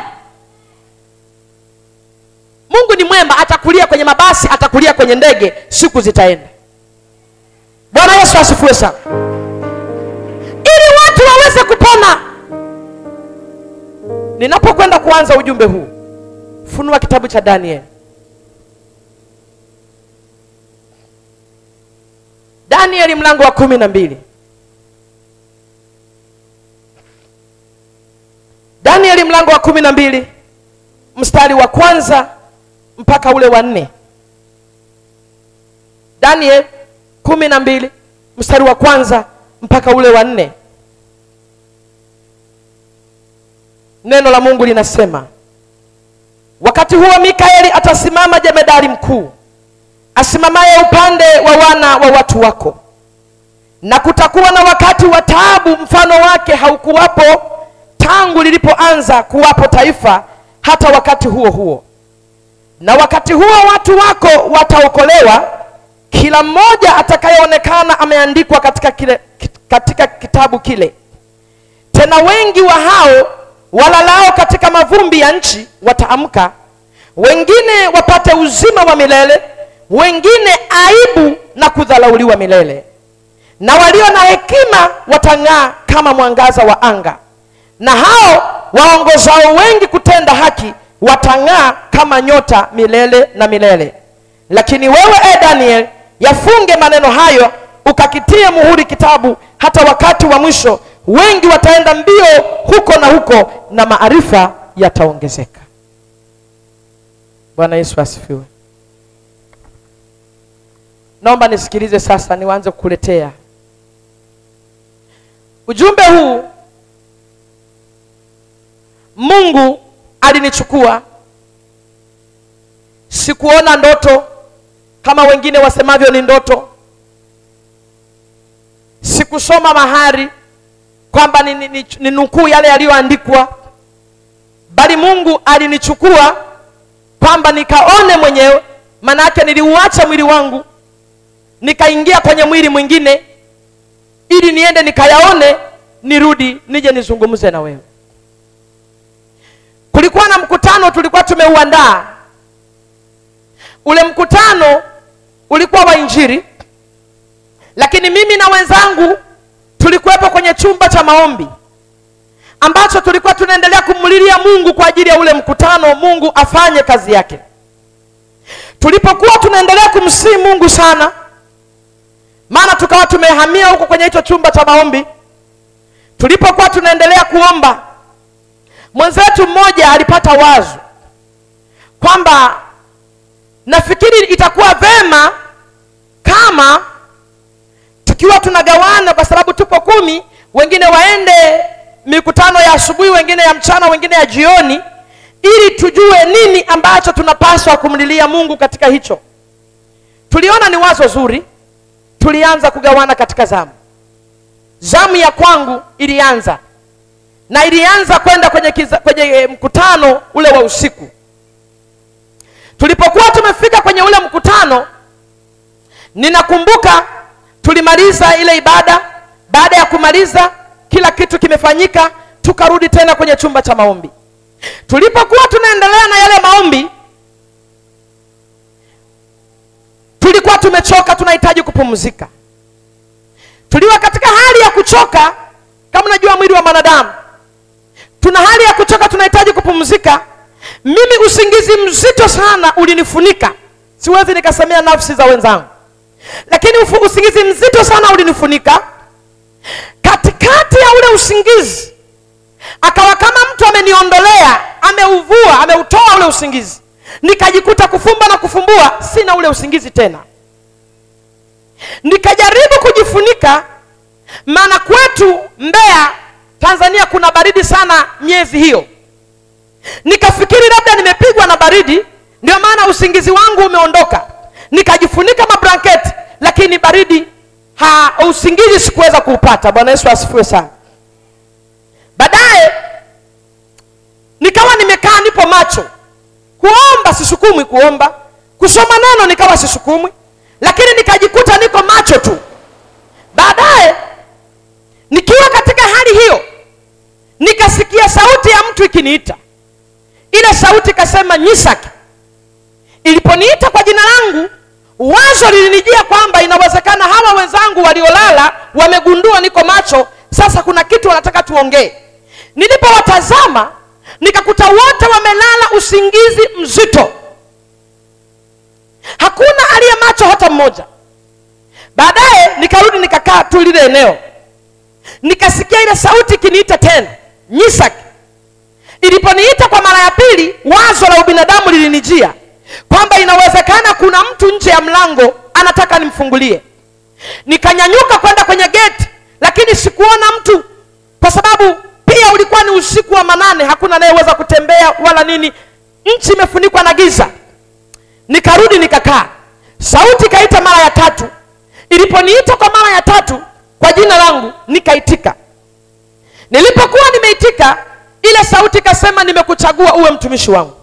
mungu ni mwema atakulia kwenye mabasi atakulia kwenye ndege siku zitaenda bwana yesu asifiwe sana ili watu waweze kupona ninapokwenda kuanza ujumbe huu funua kitabu cha danieli danieli mlango wa kumi na mbili danieli mlango wa kumi na mbili mstari wa kwanza mpaka ule wa nne daniel kumi na mbili mstari wa kwanza mpaka ule wa nne neno la mungu linasema wakati huo mikaeli atasimama jemedari mkuu asimamaye upande wa wana wa watu wako na kutakuwa na wakati wa taabu mfano wake haukuwapo tangu lilipoanza kuwapo taifa hata wakati huo huo na wakati huo watu wako wataokolewa kila mmoja atakayeonekana ameandikwa katika, kile, katika kitabu kile tena wengi wa hao walalao katika mavumbi ya nchi wataamka wengine wapate uzima wa milele wengine aibu na kudhalauliwa milele na walio na hekima watang'aa kama mwangaza wa anga na hao waongozao wengi kutenda haki watang'aa kama nyota milele na milele lakini wewe e daniel yafunge maneno hayo ukakitie muhuri kitabu hata wakati wa mwisho wengi wataenda mbio huko na huko na maarifa yataongezeka bwana yesu asifiwe naomba nisikilize sasa niwanze kukuletea ujumbe huu mungu alinichukua sikuona ndoto kama wengine wasemavyo ni ndoto sikusoma mahari kwamba ni, ni, ni, ni nukuu yale yaliyoandikwa bali mungu alinichukua kwamba nikaone mwenyewe maanaake niliuacha mwili wangu nikaingia kwenye mwili mwingine ili niende nikayaone nirudi nije nizungumze na wewe kulikuwa na mkutano tulikuwa tumeuandaa ule mkutano ulikuwa wa injiri lakini mimi na wenzangu tulikuwepo kwenye chumba cha maombi ambacho tulikuwa tunaendelea kumlilia mungu kwa ajili ya ule mkutano mungu afanye kazi yake tulipokuwa tunaendelea kumsii mungu sana maana tukawa tumehamia huko kwenye hicho chumba cha maombi tulipokuwa tunaendelea kuomba mwenzetu mmoja alipata wazo kwamba nafikiri itakuwa vema kama tukiwa tunagawana kwa sababu tupo kumi wengine waende mikutano ya asubuhi wengine ya mchana wengine ya jioni ili tujue nini ambacho tunapaswa kumlilia mungu katika hicho tuliona ni wazo zuri tulianza kugawana katika zamu zamu ya kwangu ilianza na ilianza kwenda kwenye, kiza, kwenye mkutano ule wa usiku tulipokuwa tumefika kwenye ule mkutano ninakumbuka tulimaliza ile ibada baada ya kumaliza kila kitu kimefanyika tukarudi tena kwenye chumba cha maombi tulipokuwa tunaendelea na yale maombi tulikuwa tumechoka tunahitaji kupumzika tuliwa katika hali ya kuchoka kama unajua mwili wa mwanadamu tuna hali ya kuchoka tunahitaji kupumzika mimi usingizi mzito sana ulinifunika siwezi nikasemea nafsi za wenzangu lakini ufu, usingizi mzito sana ulinifunika katikati ya ule usingizi akawa kama mtu ameniondolea ameuvua ameutoa ule usingizi nikajikuta kufumba na kufumbua sina ule usingizi tena nikajaribu kujifunika maana kwetu mbeya tanzania kuna baridi sana miezi hiyo nikafikiri labda nimepigwa na baridi ndio maana usingizi wangu umeondoka nikajifunika mablanketi lakini baridi ha usingizi sikuweza kuupata bwana yesu asifiwe sana baadaye nikawa nimekaa nipo macho kuomba sisukumwi kuomba kusoma neno nikawa sisukumwi lakini nikajikuta niko macho tu baadaye nikiwa katika hali hiyo nikasikia sauti ya mtu ikiniita ile sauti ikasema nyisaki iliponiita kwa jina langu wazo lilinijia kwamba inawezekana hawa wenzangu waliolala wamegundua niko macho sasa kuna kitu wanataka tuongee nilipowatazama nikakuta wote wamelala usingizi mzito hakuna aliye macho hata mmoja baadaye nikarudi nikakaa tu lile eneo nikasikia ile sauti ikiniita tena nyisak iliponiita kwa mara ya pili wazo la ubinadamu lilinijia kwamba inawezekana kuna mtu nje ya mlango anataka nimfungulie nikanyanyuka kwenda kwenye geti lakini sikuona mtu kwa sababu pia ulikuwa ni usiku wa manane hakuna anayeweza kutembea wala nini nchi imefunikwa na giza nikarudi nikakaa sauti ikaita mara ya tatu iliponiita kwa mara ya tatu kwa jina langu nikaitika nilipokuwa nimeitika ile sauti ikasema nimekuchagua uwe mtumishi wangu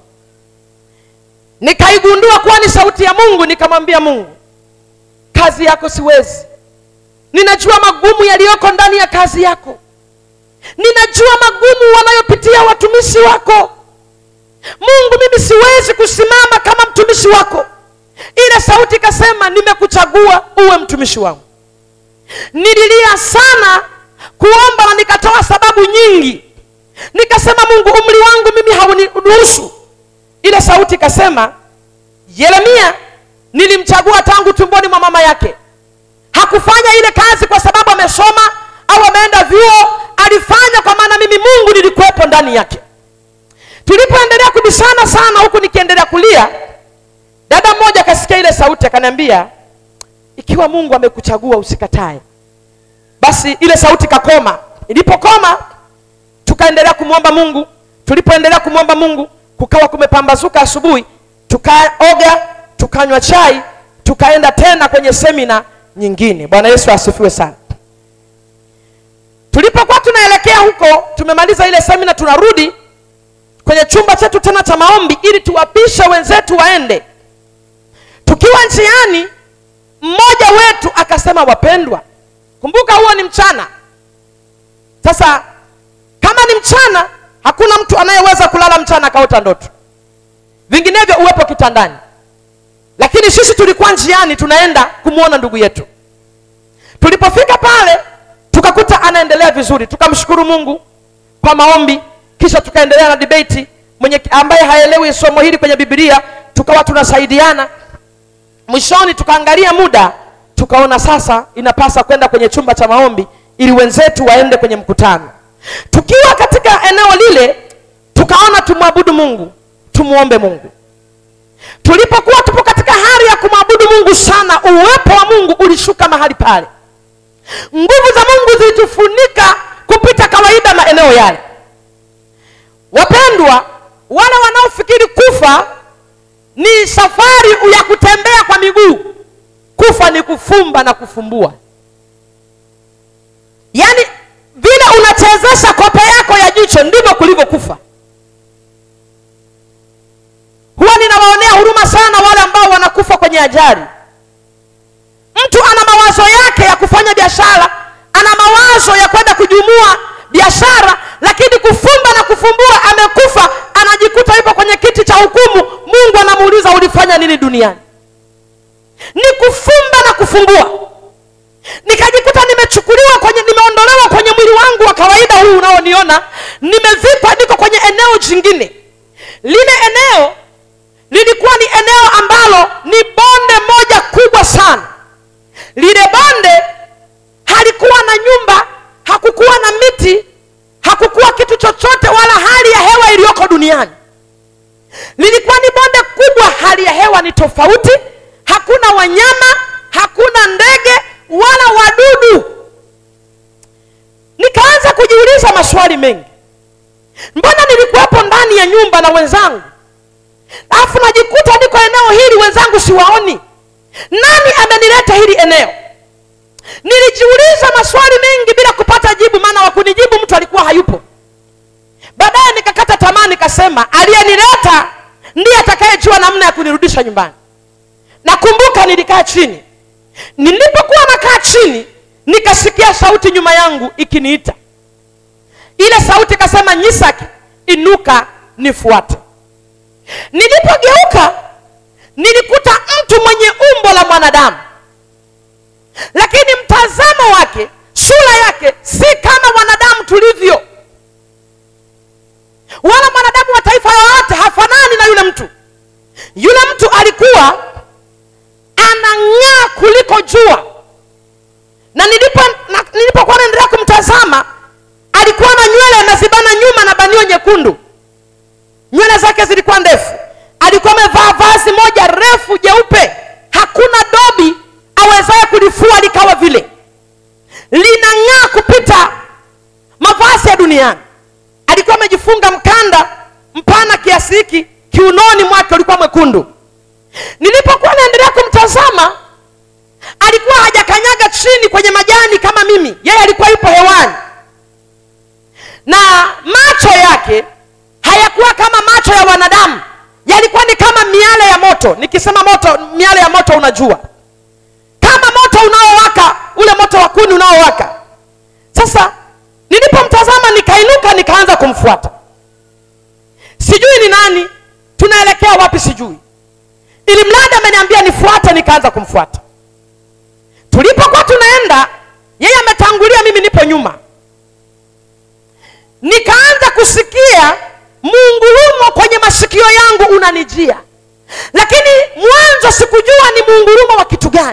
nikaigundua kuwa ni sauti ya mungu nikamwambia mungu kazi yako siwezi ninajua magumu yaliyoko ndani ya kazi yako ninajua magumu wanayopitia watumishi wako mungu mimi siwezi kusimama kama mtumishi wako ile sauti ikasema nimekuchagua uwe mtumishi wangu nililia sana kuomba na nikatoa sababu nyingi nikasema mungu umri wangu mimi hauniruhusu ile sauti ikasema yeremia nilimchagua tangu tumboni mwa mama yake hakufanya ile kazi kwa sababu amesoma au ameenda vyuo alifanya kwa maana mimi mungu nilikuwepo ndani yake tulipoendelea kubishana sana huku nikiendelea kulia dada mmoja akasikia ile sauti akaniambia ikiwa mungu amekuchagua usikatae basi ile sauti kakoma ilipokoma tukaendelea kumwomba mungu tulipoendelea kumwomba mungu kukawa kumepambazuka asubuhi tukaoga tukanywa chai tukaenda tena kwenye semina nyingine bwana yesu asifiwe sana tulipokuwa tunaelekea huko tumemaliza ile semina tunarudi kwenye chumba chetu tena cha maombi ili tuwapishe wenzetu waende tukiwa njiani mmoja wetu akasema wapendwa kumbuka huo ni mchana sasa kama ni mchana hakuna mtu anayeweza kulala mchana akaota ndoto vinginevyo uwepo kitandani lakini sisi tulikuwa njiani tunaenda kumwona ndugu yetu tulipofika pale tukakuta anaendelea vizuri tukamshukuru mungu kwa maombi kisha tukaendelea na debate mwenye ambaye haelewi somo hili kwenye bibilia tukawa tunasaidiana mwishoni tukaangalia muda tukaona sasa inapasa kwenda kwenye chumba cha maombi ili wenzetu waende kwenye mkutano tukiwa katika eneo lile tukaona tumwabudu mungu tumwombe mungu tulipokuwa tupo katika hali ya kumwabudu mungu sana uwepo wa mungu ulishuka mahali pale nguvu za mungu zilitufunika kupita kawaida maeneo yale wapendwa wale wanaofikiri kufa ni safari ya kutembea kwa miguu kufa ni kufumba na kufumbua yaani vile unachezesha kope yako ya jicho ndivyo kulivyo kufa huwa ninawaonea huruma sana wale ambao wanakufa kwenye ajali mtu ana mawazo yake ya kufanya biashara ana mawazo ya kwenda kujumua biashara lakini kufumba na kufumbua amekufa anajikuta yupo kwenye kiti cha hukumu mungu anamuuliza ulifanya nini duniani ni kufumba na kufumbua nikajikuta nimechukuliwa kwenye nimeondolewa kwenye mwili wangu wa kawaida huu unaoniona nimevikwa niko kwenye eneo jingine lile eneo lilikuwa ni eneo ambalo ni bonde moja kubwa sana lile bonde halikuwa na nyumba hakukuwa na miti hakukuwa kitu chochote wala hali ya hewa iliyoko duniani lilikuwa ni bonde kubwa hali ya hewa ni tofauti hakuna wanyama hakuna ndege wala wadudu nikaanza kujiuliza maswali mengi mbona nilikuwepo ndani ya nyumba na wenzangu alafu najikuta niko eneo hili wenzangu siwaoni nani amenileta hili eneo nilijiuliza maswali mengi bila kupata jibu maana wakunijibu mtu alikuwa hayupo baadaye nikakata tamaa nikasema aliyenileta ndiye atakayejua namna ya kunirudisha nyumbani nakumbuka nilikaa chini nilipokuwa nakaa chini nikasikia sauti nyuma yangu ikiniita ile sauti ikasema nyisaki inuka nifuate nilipogeuka nilikuta mtu mwenye umbo la mwanadamu lakini mtazamo wake sura yake si kama wanadamu tulivyo wala mwanadamu wa taifa yoyote hafanani na yule mtu yule mtu alikuwa anang'aa kuliko jua na nilipo na, nilipokuwa naendelea kumtazama alikuwa na nywele anazibana nyuma na banio nyekundu nywele zake zilikuwa ndefu alikuwa amevaa vazi moja refu jeupe hakuna dobi awezaye kulifua likawa vile linang'aa kupita mavazi ya duniani alikuwa amejifunga mkanda mpana kiasi hiki kiunoni mwake ulikuwa mwekundu nilipokuwa naendelea kumtazama alikuwa hajakanyaga chini kwenye majani kama mimi yeye alikuwa yupo hewani na macho yake hayakuwa kama macho ya wanadamu yalikuwa ni kama miale ya moto nikisema moto miale ya moto unajua kama moto unaowaka ule moto wa kuni unaowaka sasa nilipomtazama nikainuka nikaanza kumfuata sijui ni nani tunaelekea wapi sijui ili mradi ameniambia nifuate nikaanza kumfuata tulipokuwa tunaenda yeye ametangulia mimi nipo nyuma nikaanza kusikia muungurumo kwenye masikio yangu unanijia lakini mwanzo sikujua ni muungurumo wa kitu gani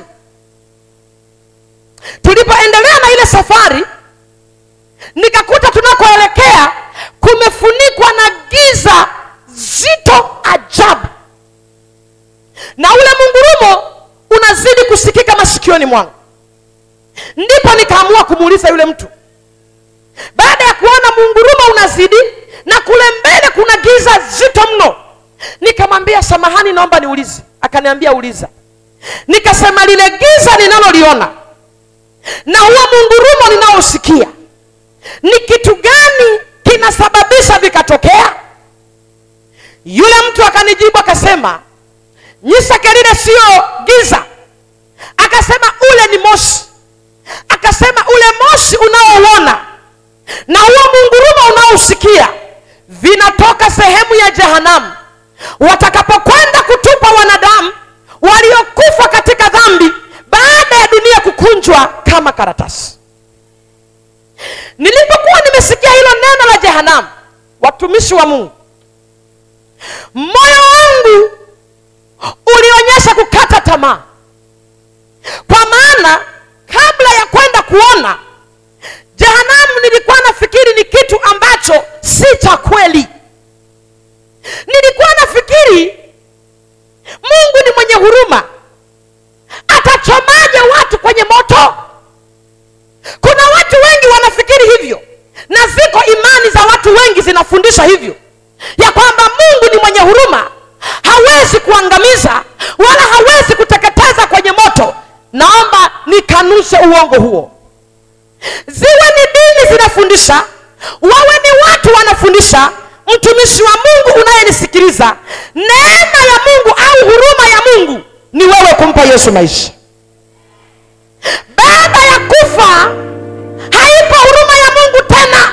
tulipoendelea na ile safari nikakuta tunakoelekea kumefunikwa na giza zito ajabu na ule mungurumo unazidi kusikika masikioni mwangu ndipo nikaamua kumuuliza yule mtu baada ya kuona mungurumo unazidi na kule mbele kuna giza zito mno nikamwambia samahani naomba niulize akaniambia uliza nikasema lile giza ninaloliona na huo mungurumo ninaosikia ni kitu gani kinasababisha vikatokea yule mtu akanijibu akasema nyisake lile siyo giza akasema ule ni moshi akasema ule moshi unaouona na huo mungurumo unaousikia vinatoka sehemu ya jehanamu watakapokwenda kutupa wanadamu waliokufa katika dhambi baada ya dunia kukunjwa kama karatasi nilipokuwa nimesikia hilo neno la jehanamu watumishi wa mungu moyo wangu ulionyesha kukata tamaa kwa maana kabla ya kwenda kuona jehanamu nilikuwa nafikiri ni kitu ambacho si cha kweli nilikuwa nafikiri mungu ni mwenye huruma atachomaje watu kwenye moto kuna watu wengi wanafikiri hivyo na ziko imani za watu wengi zinafundisha hivyo ya kwamba mungu ni mwenye huruma hawezi kuangamiza wala hawezi kuteketeza kwenye moto naomba nikanushe uongo huo ziwe ni dini zinafundisha wawe ni watu wanafundisha mtumishi wa mungu unayenisikiliza neema ya mungu au huruma ya mungu ni wewe kumpa yesu maisha baada ya kufa haipo huruma ya mungu tena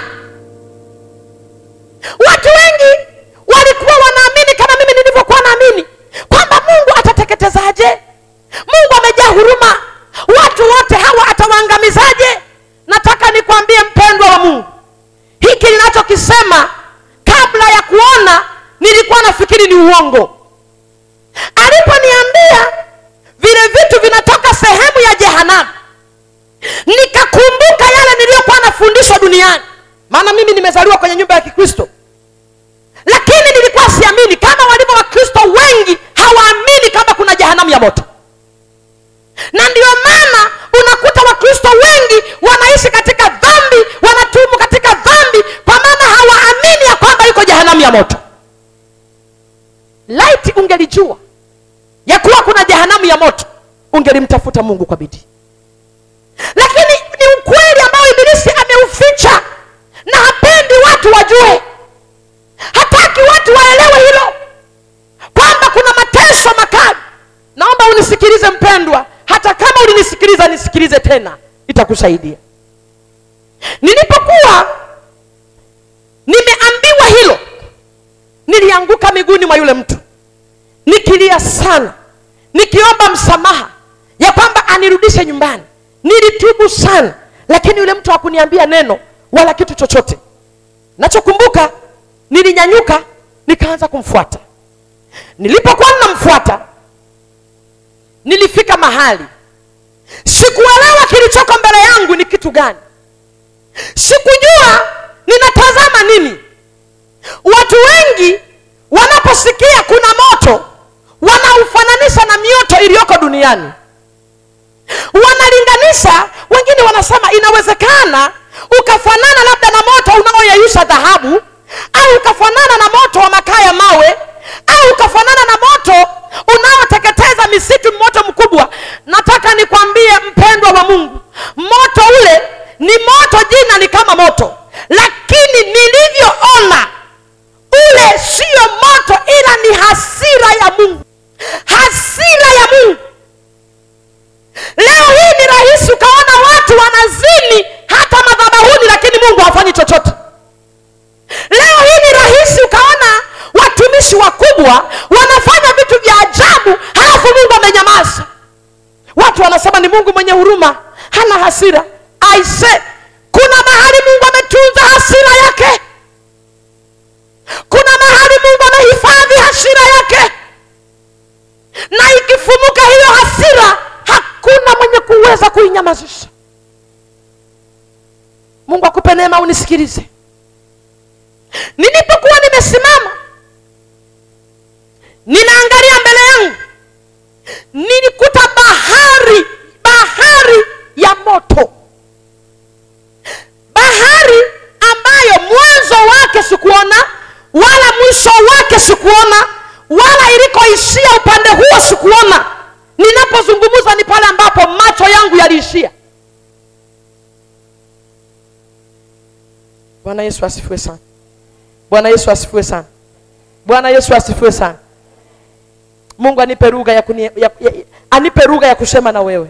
watu wengi walikuwa wanaamini kama mimi nilivyokuwa naamini kwamba mungu atateketezaje mungu amejaa huruma watu wote hawa atawaangamizaje nataka nikwambie mpendwa wa mungu hiki ninachokisema kabla ya kuona nilikuwa nafikiri ni uongo aliponiambia vile vitu vinatoka sehemu ya jehanamu nikakumbuka yale niliyokuwa nafundishwa duniani maana mimi nimezaliwa kwenye nyumba ya kikristo lakini nilikuwa siamini kama walivyo wakristo wengi hawaamini kama kuna jehanamu ya moto na ndio maana unakuta wakristo wengi wanaishi katika dhambi wanatumu katika dhambi kwa maana hawaamini ya kwamba iko jehanamu ya moto laiti ungelijua ya kuwa kuna jehanamu ya moto ungelimtafuta mungu kwa bidii lakini ni ukweli ambao ibilisi ameuficha na hapendi watu wajue sikiliza nisikilize tena itakusaidia nilipokuwa nimeambiwa hilo nilianguka miguuni mwa yule mtu nikilia sana nikiomba msamaha ya kwamba anirudishe nyumbani nilitubu sana lakini yule mtu hakuniambia neno wala kitu chochote nachokumbuka nilinyanyuka nikaanza kumfuata nilipokuwa ninamfuata nilifika mahali sikuelewa kilichoko mbele yangu ni kitu gani sikujua ninatazama nini watu wengi wanaposikia kuna moto wanaufananisha na mioto iliyoko duniani wanalinganisha wengine wanasema inawezekana ukafanana labda na moto unaoyeyusha dhahabu au ukafanana na moto wa makaa ya mawe au ukafanana na moto unaoteketeza misitu moto mkubwa nataka nikwambie mpendwa wa mungu moto ule ni moto jina ni kama moto lakini nilivyoona ule siyo moto ila ni hasira ya mungu hasira ya mungu leo hii ni rahisi ukaona watu wanazini hata madhabahuni lakini mungu hafanyi chochote leo hii ni rahisi ukaona watumishi wakubwa wanafanya vitu vya ajabu halafu mungu amenyamaza watu wanasema ni mungu mwenye huruma hana hasira aise kuna mahali mungu ametunza hasira yake kuna mahali mungu amehifadhi hasira yake na ikifumuka hiyo hasira hakuna mwenye kuweza kuinyamazisha mungu akupe neema unisikilize nilipokuwa nimesimama ninaangalia mbele yangu nilikuta bahari bahari ya moto bahari ambayo mwanzo wake sikuona wala mwisho wake sikuona wala ilikoishia upande huo sikuona ninapozungumza ni pale ambapo macho yangu yaliishia bwana yesu asifiwe sana bwana yesu asifiwe sana bwana yesu asifiwe sana mungu anipe lugha ya, kuni, ya, ya, anipe lugha ya kusema na wewe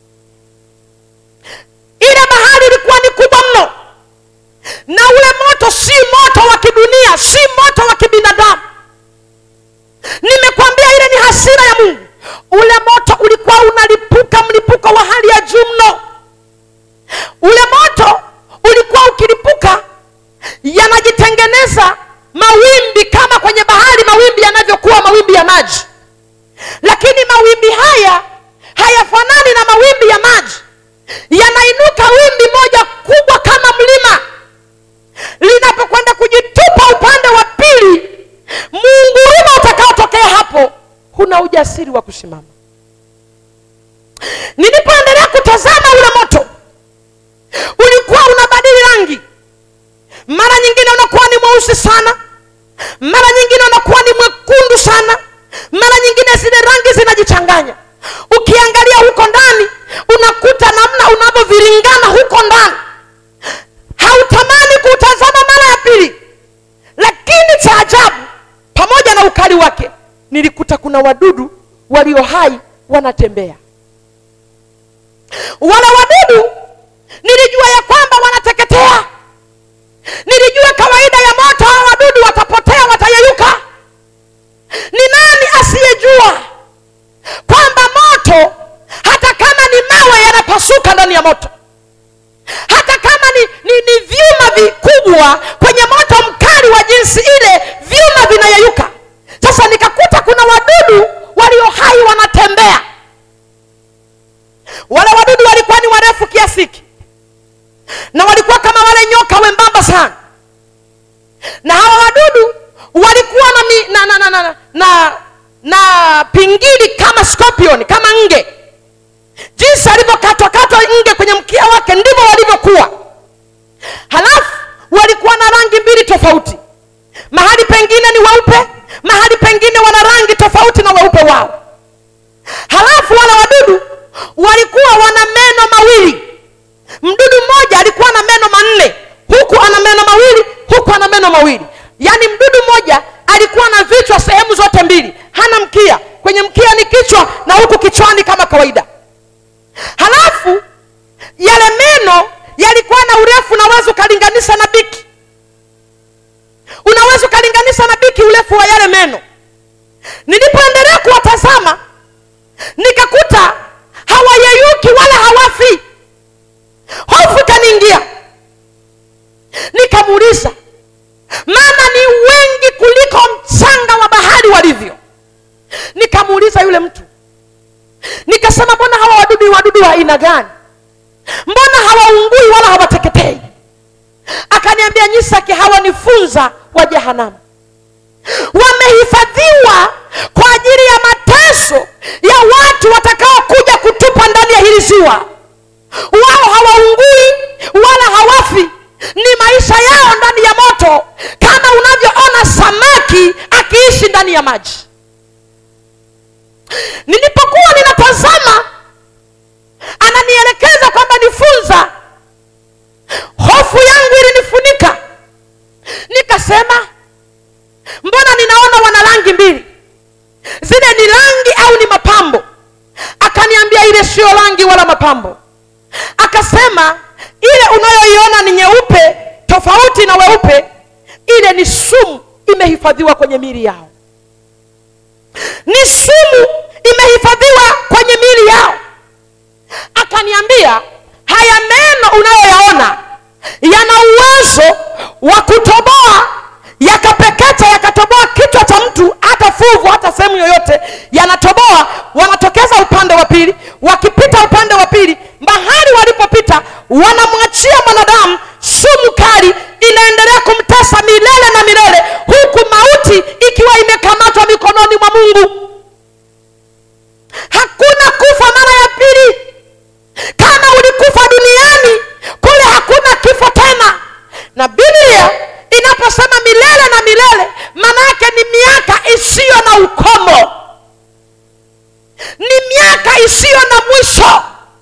ile bahari ilikuwa ni kubwa mno na ule moto si moto wa kidunia si moto wa kibinadamu nimekwambia ile ni hasira ya mungu ule moto ulikuwa unalipuka mlipuko wa hali ya juu mno ule moto ulikuwa ukilipuka yanajitengeneza mawimbi kama kwenye bahari mawimbi yanavyokuwa mawimbi ya maji lakini mawimbi haya hayafanani na mawimbi ya maji yanainuka wimbi moja kubwa kama mlima linapokwenda kujitupa upande wa pili muunguruma utakaotokea hapo huna ujasiri wa kusimama nilipoendelea kutazama ule moto ulikuwa unabadili rangi mara nyingine unakuwa ni mweusi sana mara nyingine unakuwa ni mwekundu sana mara nyingine zile rangi zinajichanganya ukiangalia huko ndani unakuta namna unavyoviringana huko ndani hautamani kuutazama mara ya pili lakini cha ajabu pamoja na ukali wake nilikuta kuna wadudu walio hai wanatembea wale wadudu nilijua ya kwamba wanateketea nilijua kawaida ya moto hawa wadudu watapotea watayeyuka ni nani asiyejua kwamba moto hata kama ni mawe yanapasuka ndani ya moto hata kama ni, ni, ni vyuma vikubwa kwenye moto mkali wa jinsi ile vyuma vinayeyuka sasa nikakuta kuna wadudu walio hai wanatembea wale wadudu walikuwa ni warefu kiasi hiki na walikuwa kama wale nyoka wembamba sana na hawa wadudu walikuwa na, mi, na, na, na, na, na, na pingili kama scorpion kama nge jinsi alivyokatwakatwa nge kwenye mkia wake ndivyo walivyokuwa halafu walikuwa na rangi mbili tofauti mahali pengine ni weupe mahali pengine wana rangi tofauti na weupe wao halafu wale wadudu walikuwa wana meno mawili mdudu mmoja alikuwa na meno manne huku ana meno mawili huku ana meno mawili yaani mdudu mmoja alikuwa na vichwa sehemu zote mbili hana mkia kwenye mkia ni kichwa na huku kichwani kama kawaida halafu nilipoendelea kuwatazama nikakuta hawayeyuki wala hawafi hofu ikaniingia nikamuuliza maana ni wengi kuliko mchanga wa bahari walivyo nikamuuliza yule mtu nikasema mbona hawa wadudu ni wadudu wa aina gani mbona hawaungui wala hawateketei akaniambia nyisake hawa ni funza wa jehanamu wamehifadhiwa kwa ajili ya mateso ya watu watakaokuja kutupa ndani ya hili ziwa wao hawaungui wala hawafi ni maisha yao ndani ya moto kama unavyoona samaki akiishi ndani ya maji nilipokuwa ninatazama ananielekeza kwamba nifunza hofu yangu ilinifunika nikasema mbona ninaona wana rangi mbili zile ni rangi au ni mapambo akaniambia ile sio rangi wala mapambo akasema ile unayoiona ni nyeupe tofauti na weupe ile ni sumu imehifadhiwa kwenye mili yao ni sumu imehifadhiwa kwenye mili yao akaniambia haya meno unayoyaona yana uwezo wa kutoboa yakapeketa yakatoboa kichwa cha mtu hata fuvu hata sehemu yoyote yanatoboa wanatokeza upande wa pili wakipita upande wa pili mahali walipopita wanamwachia mwanadamu sumu kali inaendelea kumtesa milele na milele huku mauti ikiwa imekamatwa mikononi mwa mungu hakuna kufa mara ya pili kama ulikufa duniani kule hakuna kifo tena na biblia inaposema milele na milele maana yake ni miaka isiyo na ukomo ni miaka isiyo na mwisho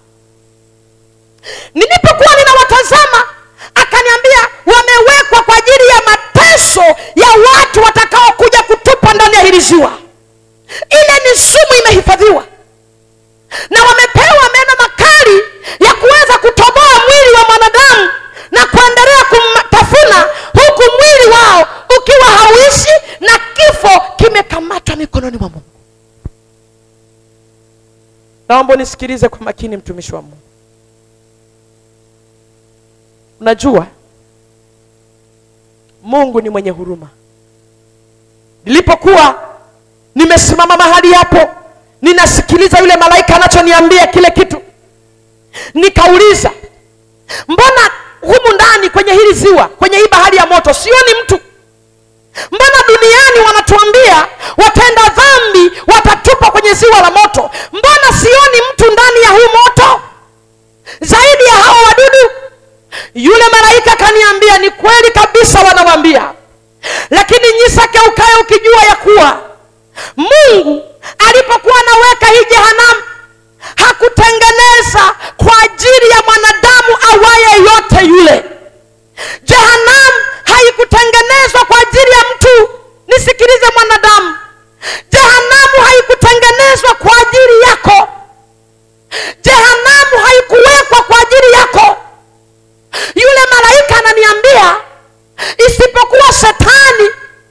nilipokuwa ninawatazama akaniambia wamewekwa kwa ajili ya mateso ya watu watakaokuja kutupa ndani ya hili ziwa ile ni sumu imehifadhiwa na wamepewa meno makali ya kuweza kutoboa mwili wa mwanadamu na kuendelea kumtafuna huku mwili wao ukiwa hauishi na kifo kimekamatwa mikononi mwa mungu naomba unisikilize kwa makini mtumishi wa mungu unajua mungu ni mwenye huruma nilipokuwa nimesimama mahali hapo ninasikiliza yule malaika anachoniambia kile kitu nikauliza mbona humu ndani kwenye hili ziwa kwenye hii bahari ya moto sioni mtu mbona duniani wanatuambia watenda dhambi watatupa kwenye ziwa la moto mbona sioni mtu ndani ya huu moto zaidi ya hao wadudu yule malaika akaniambia ni kweli kabisa wanawambia lakini nyisake ukae ukijua ya kuwa mungu alipokuwa anaweka hii jehanamu hakutengeneza kwa ajili ya mwanadamu awaye yote yule jehanamu haikutengenezwa kwa ajili ya mtu nisikilize mwanadamu jehanamu haikutengenezwa kwa ajili yako jehanamu haikuwekwa kwa ajili yako yule malaika ananiambia isipokuwa shetani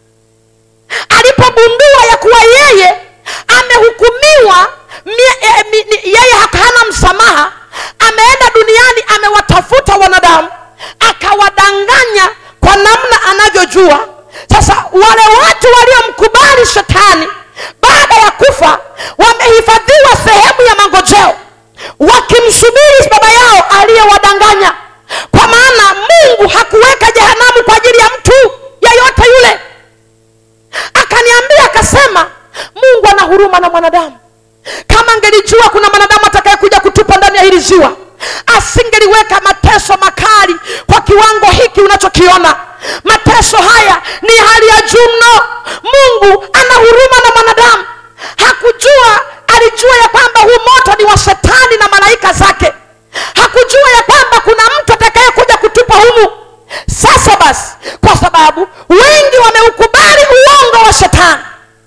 alipogundua ya kuwa yeye amehukumiwa mie- eh, mi- ni- yeye hana msamaha ameenda duniani amewatafuta wanadamu akawadanganya kwa namna anavyojua sasa wale watu waliomkubali shetani baada ya kufa wamehifadhiwa sehemu ya mangojeo wakimsubiri baba yao aliyewadanganya kwa maana mungu hakuweka jehanamu kwa ajili ya mtu yeyote yule akaniambia akasema mungu ana huruma na mwanadamu kama angelijua kuna mwanadamu atakayekuja kutupa ndani ya hili ziwa asingeliweka mateso makali kwa kiwango hiki unachokiona mateso haya ni hali ya juu mno mungu ana huruma na mwanadamu hakujua alijua ya kwamba huu moto ni wa shetani na malaika zake hakujua ya kwamba kuna mtu atakayekuja kutupa humu sasa basi kwa sababu wengi wameukubali uongo wa shetani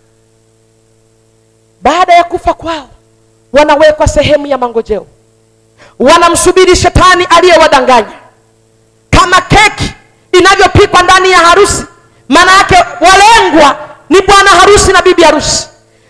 baada ya kufa kwao wanawekwa sehemu ya mangojeo wanamsubiri shetani aliyewadanganya kama keki inavyopikwa ndani ya harusi maana yake walengwa ni bwana harusi na bibi harusi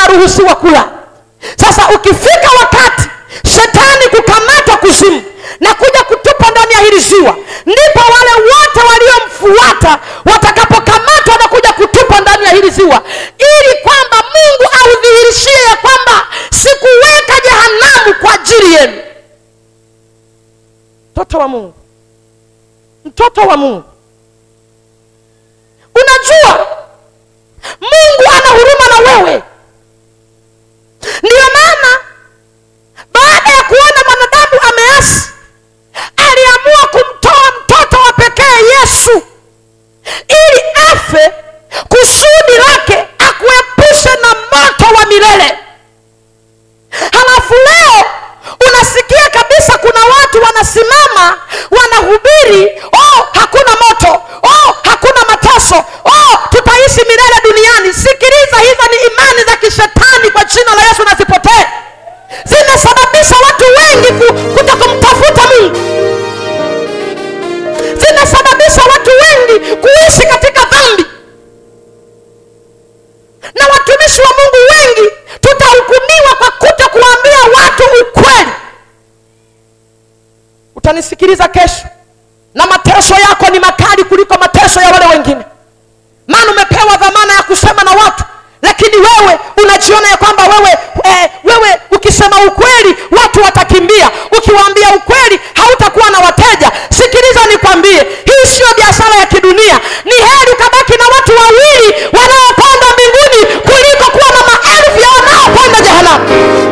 unaruhusiwa kula sasa ukifika wakati shetani kukamatwa kuzimu na kuja kutupa ndani ya hili ziwa ndipo wale wote waliomfuata watakapokamatwa na kuja kutupa ndani ya hili ziwa ili kwamba mungu audhihirishie ya kwamba sikuweka jehanamu kwa ajili yenu mtoto wa mungu mtoto wa mungu unajua mungu ana huruma na wewe ndiyo maana baada ya kuona mwanadamu ameasi aliamua kumtoa mtoto wa pekee yesu ili afe kusudi lake akuepushe na moto wa milele halafu leo unasikia kabisa kuna watu wanasimama wanahubiri oh hakuna moto oh hakuna mateso oh tutaishi milele duniani sikiliza hizo ni imani za kishetani kwa jina la yesu na zipotee zimesababisha watu wengi ku- kuto kumtafuta mungu zimesababisha watu wengi kuishi katika dhambi na watumishi wa mungu wengi tutahukumiwa kwa kuto kuwaambia watu ukweli utanisikiliza kesho na mateso yako ni makali kuliko mateso ya wale wengine maana umepewa dhamana ya kusema na watu lakini wewe unajiona ya kwamba wewe eh, wewe ukisema ukweli watu watakimbia ukiwaambia ukweli hautakuwa na wateja sikiliza nikwambie hii siyo biashara ya kidunia ni heri ukabaki na watu wawili wanaopanda mbinguni kuliko kuwa na maelfu ya wanaopanda jehanamu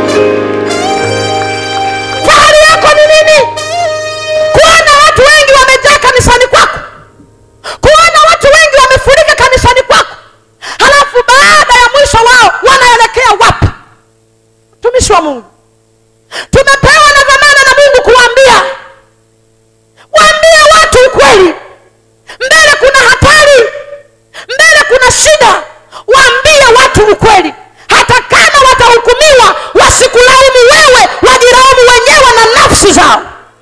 fahari yako ni nini kuona watu wengi wamejaa kanisani kwako kuona watu wengi wamefurika kanisani kwako halafu baada ya mwisho wao wanaelekea wapi mtumishi wa mungu tumepewa na dhamana na mungu kuwaambia waambie watu ukweli mbele kuna hatari mbele kuna shida waambie watu ukweli hata kama watahukumiwa wasikulaumu wewe wajilaumu wenyewe na nafsi zao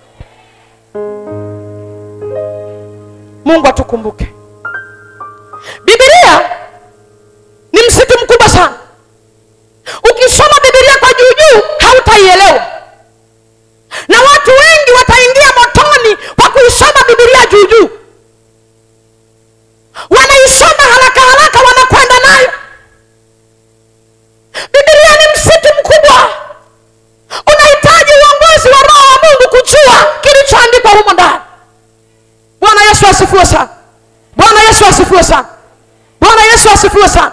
mungu atukumbuke bibilia ni msitu mkubwa sana ukisoma bibilia kwa juujuu hautaielewa na watu wengi wataingia motoni kwa kuisoma bibilia juujuu wanaisoma haraka haraka wanakwenda nayo bibilia ni msitu mkubwa unahitaji uongozi wa roho wa mungu kujua kilichoandikwa humo ndani bwana yesu asifiwe sana bwana yesu asifiwe sana bwana yesu asifiwe sana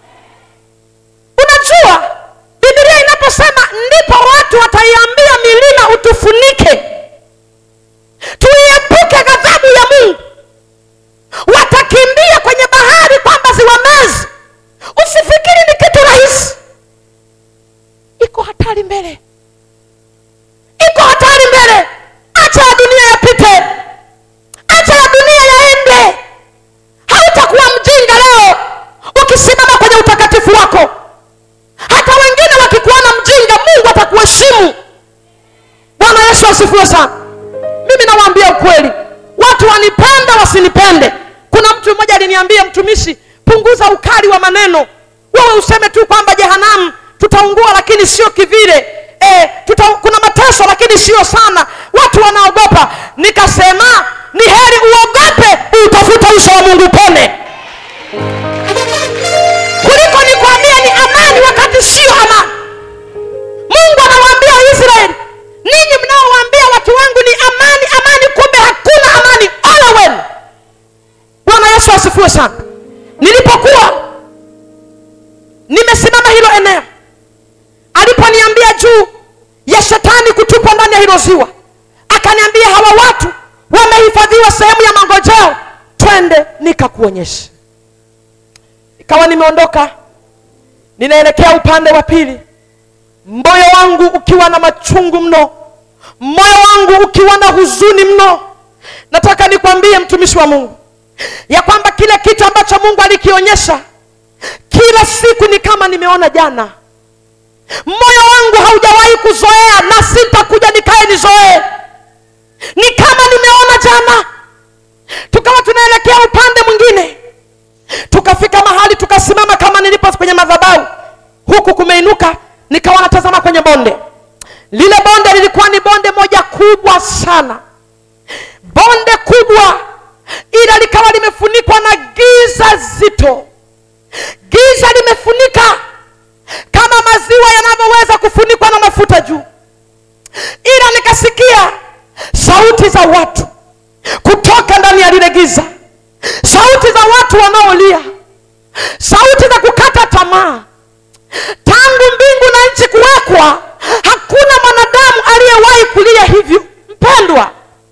unajua bibilia inaposema ndipo watu wataiambia milima utufunike tuiepuke ghadhabu ya mungu watakimbia kwenye bahari kwamba ziwamezi usifikiri ni kitu rahisi iko hatari mbele iko hatari mbele acha ya dunia yapite acha ya dunia yaende hautakuwa mjinga leo ukisimama kwenye utakatifu wako hata wengine wakikuona mjinga mungu atakuheshimu bwana yesu asifiwe sana mimi nawaambia ukweli watu wanipende wasinipende kuna mtu mmoja aliniambia mtumishi punguza ukali wa maneno wewe useme tu kwamba jehanamu tutaungua lakini sio kivile e, tuta, kuna mateso lakini sio sana watu wanaogopa nikasema ni heri uogope utafuta uso wa mungu pone kuliko nikwambia ni amani wakati sio amani mungu anawaambia israeli ninyi mnaowaambia watu wangu ni amani amani kumbe hakuna amani ole wenu bwana yesu asifiwe sana nilipokuwa nimesimama hilo eneo aliponiambia juu ya shetani kutupwa ndani ya hilo ziwa akaniambia hawa watu wamehifadhiwa sehemu ya mangojeo twende nikakuonyesha ikawa nimeondoka ninaelekea upande wa pili moyo wangu ukiwa na machungu mno moyo wangu ukiwa na huzuni mno nataka nikwambie mtumishi wa mungu ya kwamba kile kitu ambacho mungu alikionyesha kila siku ni kama nimeona jana moyo wangu haujawahi kuzoea na sitakuja nikae nizoee ni kama nimeona jana tukawa tunaelekea upande mwingine tukafika mahali tukasimama kama nilipo kwenye madhabahu huku kumeinuka nimeinuka nikawa natazama kwenye bonde lile bonde lilikuwa ni bonde moja kubwa sana bonde kubwa ila likawa limefunikwa na giza zito giza limefunika kama maziwa yanavyoweza kufunikwa na mafuta juu ila nikasikia sauti za watu kutoka ndani ya lile giza sauti za watu wanaolia sauti za kukata tamaa tangu mbingu na nchi kuwekwa hakuna mwanadamu aliyewahi kulia hivyo mpendwa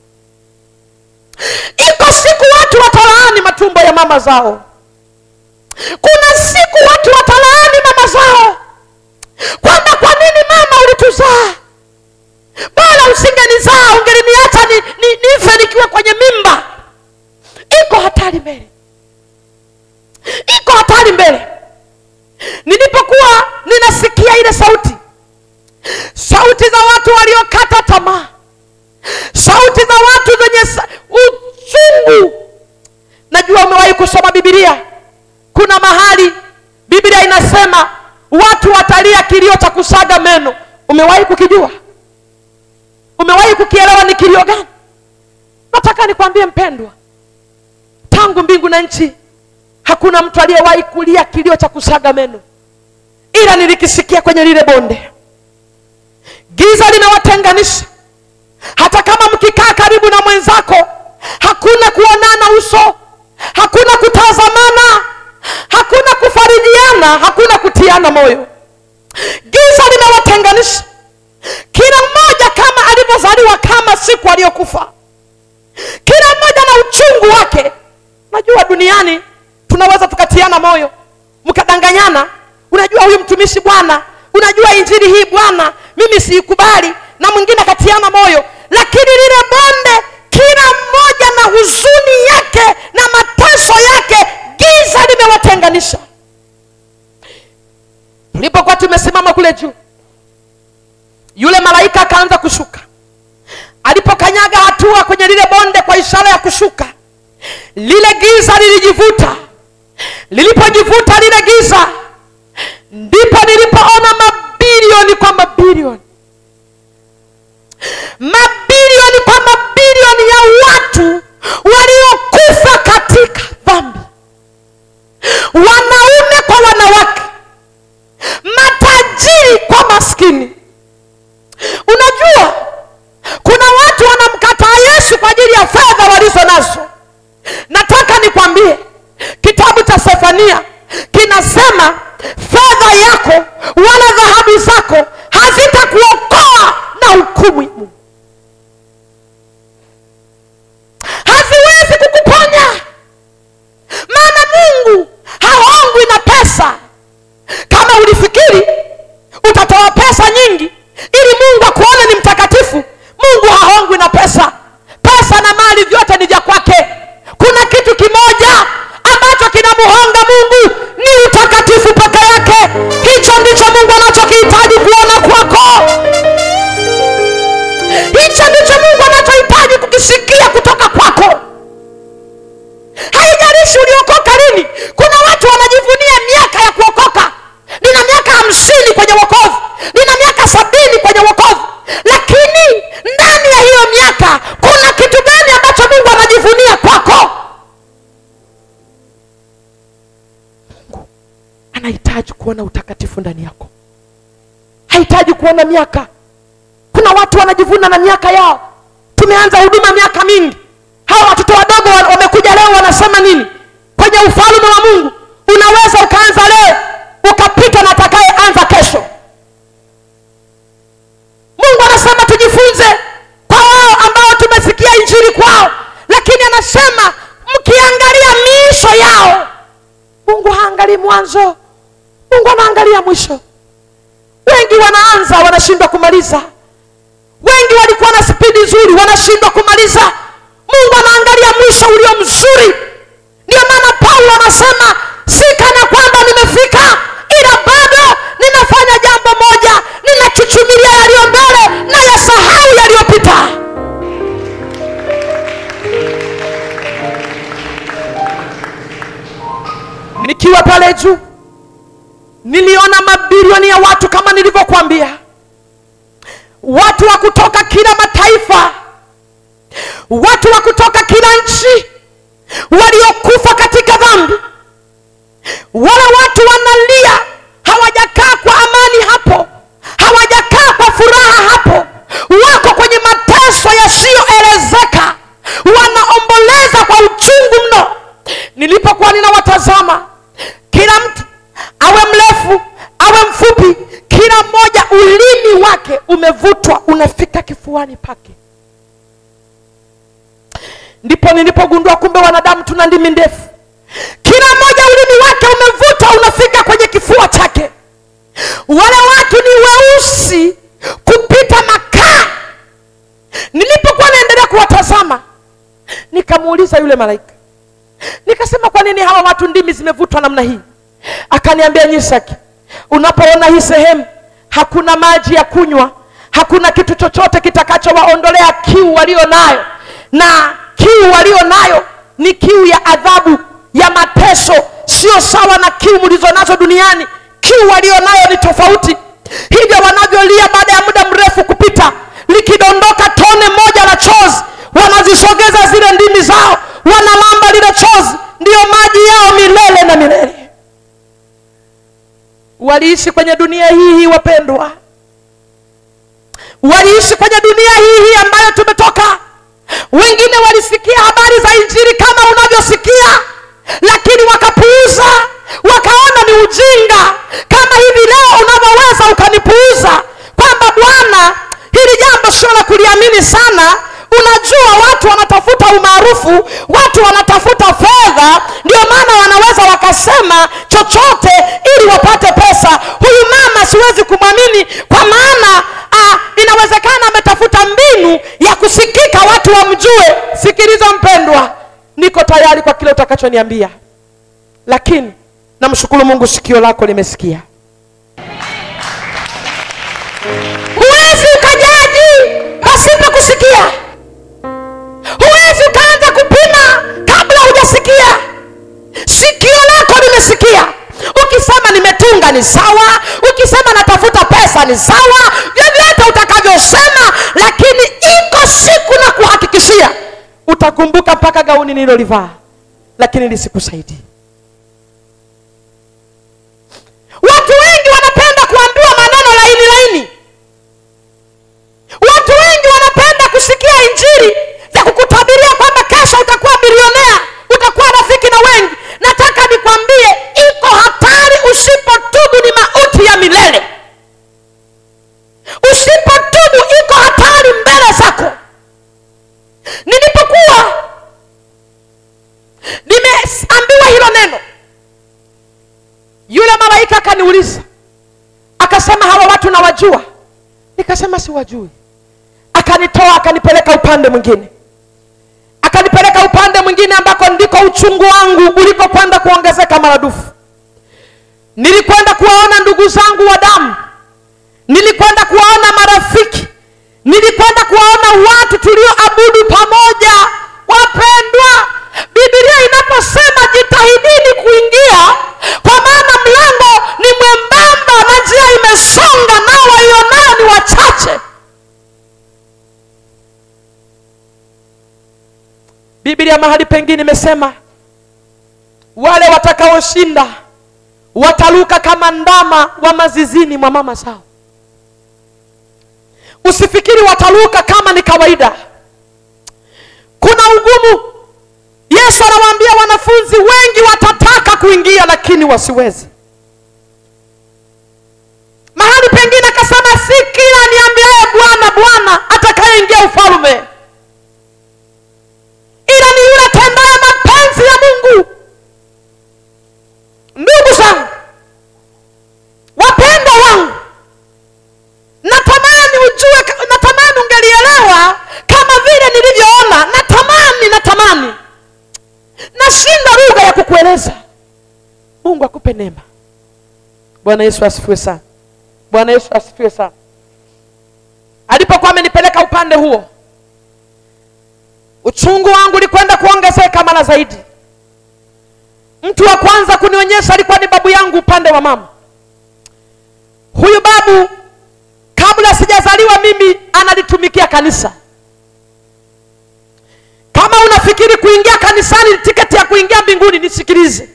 iko siku watu watalaani matumbo ya mama zao kuna siku watu watalaani mama zao kwamba kwa nini mama ulituzaa bora usingenizaa ungeliniacha ni, ni, nife nikiwa kwenye mimba iko hatari mbele iko hatari mbele nilipokuwa ninasikia ile sauti sauti za watu waliokata tamaa sauti za watu zenye sa- uchungu najua umewahi kusoma bibilia kuna mahali biblia inasema watu watalia kilio cha kusaga meno umewahi kukijua umewahi kukielewa ni kilio gani nataka nikwambie mpendwa tangu mbingu na nchi hakuna mtu aliyewahi kulia kilio cha kusaga meno ila nilikisikia kwenye lile bonde giza linawatenganisha hata kama mkikaa karibu na mwenzako hakuna kuonana uso hakuna kutazamana hakuna kufarijiana hakuna kutiana moyo giza linawatenganisha kila mmoja kama alivyozaliwa kama siku aliyokufa kila mmoja na uchungu wake najua duniani tunaweza tukatiana moyo mkadanganyana unajua huyu mtumishi bwana unajua injili hii bwana mimi siikubali na mwingine akatiana moyo lakini lile bonde kila mmoja na huzuni yake na mateso yake giza limewatenganisha tulipokuwa tumesimama kule juu yule malaika akaanza kushuka alipokanyaga hatua kwenye lile bonde kwa ishara ya kushuka lile giza lilijivuta lilipojivuta lile giza ndipo nilipoona mabilioni kwa mabilioni mabilioni kwa mabilioni ya watu waliokufa katika dhambi wanaume kwa wanawake matajiri kwa maskini unajua kuna watu wanamkataa yesu kwa ajili ya fedha walizo nazo nataka nikwambie kitabu cha sefania kinasema fedha yako wala dhahabu zako hazitakuokoa na hukumu ya mungu haziwezi kukuponya maana mungu haongwi na pesa kama ulifikiri utatoa pesa nyingi ili mungu akuone ni mtakatifu mungu hahongwi na pesa pesa na mali vyote ni vya kwake kuna kitu kimoja ambacho kinamhonga mungu ni utakatifu peke yake hicho ndicho mungu anachokihitaji kuona kwako hicho ndicho mungu anachohitaji kukisikia kutoka kwako haijalishi uliokoka lini kuna watu wanajivunia miaka ya kuokoka nina miaka hamsini kwenye wokovu nina miaka sabini kwenye wokovu lakini ndani ya hiyo miaka kuna kitu gani ambacho mungu anajivunia kwako mungu anahitaji kuona utakatifu ndani yako hahitaji kuona miaka kuna watu wanajivuna na miaka yao tumeanza huduma miaka mingi hawa watoto wadogo wa- wamekuja leo wanasema nini kwenye ufalme wa mungu unaweza ukaanza leo ukapita na atakayeanza kesho mungu anasema tujifunze kwa wao ambao tumesikia injili kwao lakini anasema mkiangalia miisho yao mungu haangalii mwanzo mungu anaangalia mwisho wengi wanaanza wanashindwa kumaliza wengi walikuwa na spidi nzuri wanashindwa kumaliza mungu anaangalia mwisho ulio mzuri ndio maana paulo anasema si kana kwamba nimefika ila bado ninafanya jambo moja ninachuchumilia yaliyo mbele na yasahau yaliyopita nikiwa pale juu niliona mabilioni ya watu kama nilivyokuambia watu wa kutoka kila mataifa watu wa kutoka kila nchi waliokufa katika dhambi wale watu wanalia hawajakaa kwa amani hapo hawajakaa kwa furaha hapo wako kwenye mateso yasiyoelezeka wanaomboleza kwa uchungu mno nilipokuwa ninawatazama kila mtu awe mrefu awe mfupi kila mmoja ulimi wake umevutwa unafika kifuani pake ndipo nilipogundua kumbe wanadamu tuna ndimi ndefu kila mmoja ulimi wake umevutwa unafika kwenye kifua chake wale watu ni weusi kupita makaa nilipokuwa naendelea kuwatazama nikamuuliza yule malaika nikasema kwa nini hawa watu ndimi zimevutwa namna hii akaniambia nyisaki unapoona hii sehemu hakuna maji ya kunywa hakuna kitu chochote kitakachowaondolea kiu walio nayo na kiu walio nayo ni kiu ya adhabu ya mateso sio sawa na kiu mlizonazo duniani kiu walio nayo ni tofauti hivyo wanavyolia baada ya muda mrefu kupita likidondoka tone moja la chozi wanazisogeza zile ndimi zao wanalamba lile chozi ndiyo maji yao milele na milele waliishi kwenye dunia hii hii wapendwa waliishi kwenye dunia hii hii ambayo tumetoka wengine walisikia habari za injili kama unavyosikia lakini wakapuuza wakaona ni ujinga kama hivi leo unavyoweza ukanipuuza kwamba bwana hili jambo sio la kuliamini sana unajua watu wanatafuta umaarufu watu wanatafuta fedha ndio maana wanaweza wakasema chochote ili wapate pesa huyu mama siwezi kumwamini kwa maana ah, inawezekana ametafuta mbinu ya kusikika watu wamjue sikiliza mpendwa niko tayari kwa kile utakachoniambia lakini namshukuru mungu sikio lako limesikia huwezi ukajaji pasipo kusikia huwezi ukaanza kupima kabla hujasikia sikio lako limesikia ukisema nimetunga ni sawa ukisema natafuta pesa ni sawa vyovyote utakavyosema lakini iko siku na kuhakikishia utakumbuka mpaka gauni nililolivaa lakini lisikusaidii watu wengi wanapenda kuambiwa maneno laini laini watu wengi wanapenda kusikia injili za kukutabiria kwamba kesho utakuwa bilionea utakuwa rafiki na wengi nataka nikwambie iko hatari usipotubu ni mauti ya milele usipotubu iko hatari mbele zako nilipokuwa nimeambiwa hilo neno yule malaika akaniuliza akasema hawa watu nawajua nikasema siwajui akanitoa akanipeleka upande mwingine akanipeleka upande mwingine ambako ndiko uchungu wangu ulikokwenda kuongezeka maradufu nilikwenda kuwaona ndugu zangu wa damu nilikwenda kuwaona marafiki nilikwenda kuwaona watu tulioabudu pamoja wapendwa bibilia inaposema jitahidini kuingia kwa maana mlango ni mwembamba na njia imesonga nao waionao ni wachache biblia mahali pengine imesema wale watakaoshinda wataruka kama ndama wa mazizini mwa mama zao usifikiri wataruka kama ni kawaida kuna ugumu yesu anawaambia wanafunzi wengi watataka kuingia lakini wasiwezi mahali pengine akasema si kila niambiaye bwana bwana atakayeingia ufalme ila ni yule atendaye mapenzi ya mungu ndugu zangu wapendwa wangu natamani ujue natamani ungelielewa kama vile nilivyoona natamani natamani nashinda lugha ya kukueleza mungu akupe neema bwana yesu asifiwe sana bwana yesu asifiwe sana alipokuwa amenipeleka upande huo uchungu wangu ulikwenda kuongezeka mara zaidi mtu wa kwanza kunionyesha alikuwa ni babu yangu upande wa mama huyu babu kabla sijazaliwa mimi analitumikia kanisa kama unafikiri kuingia kanisani ni tiketi ya kuingia mbinguni nisikilize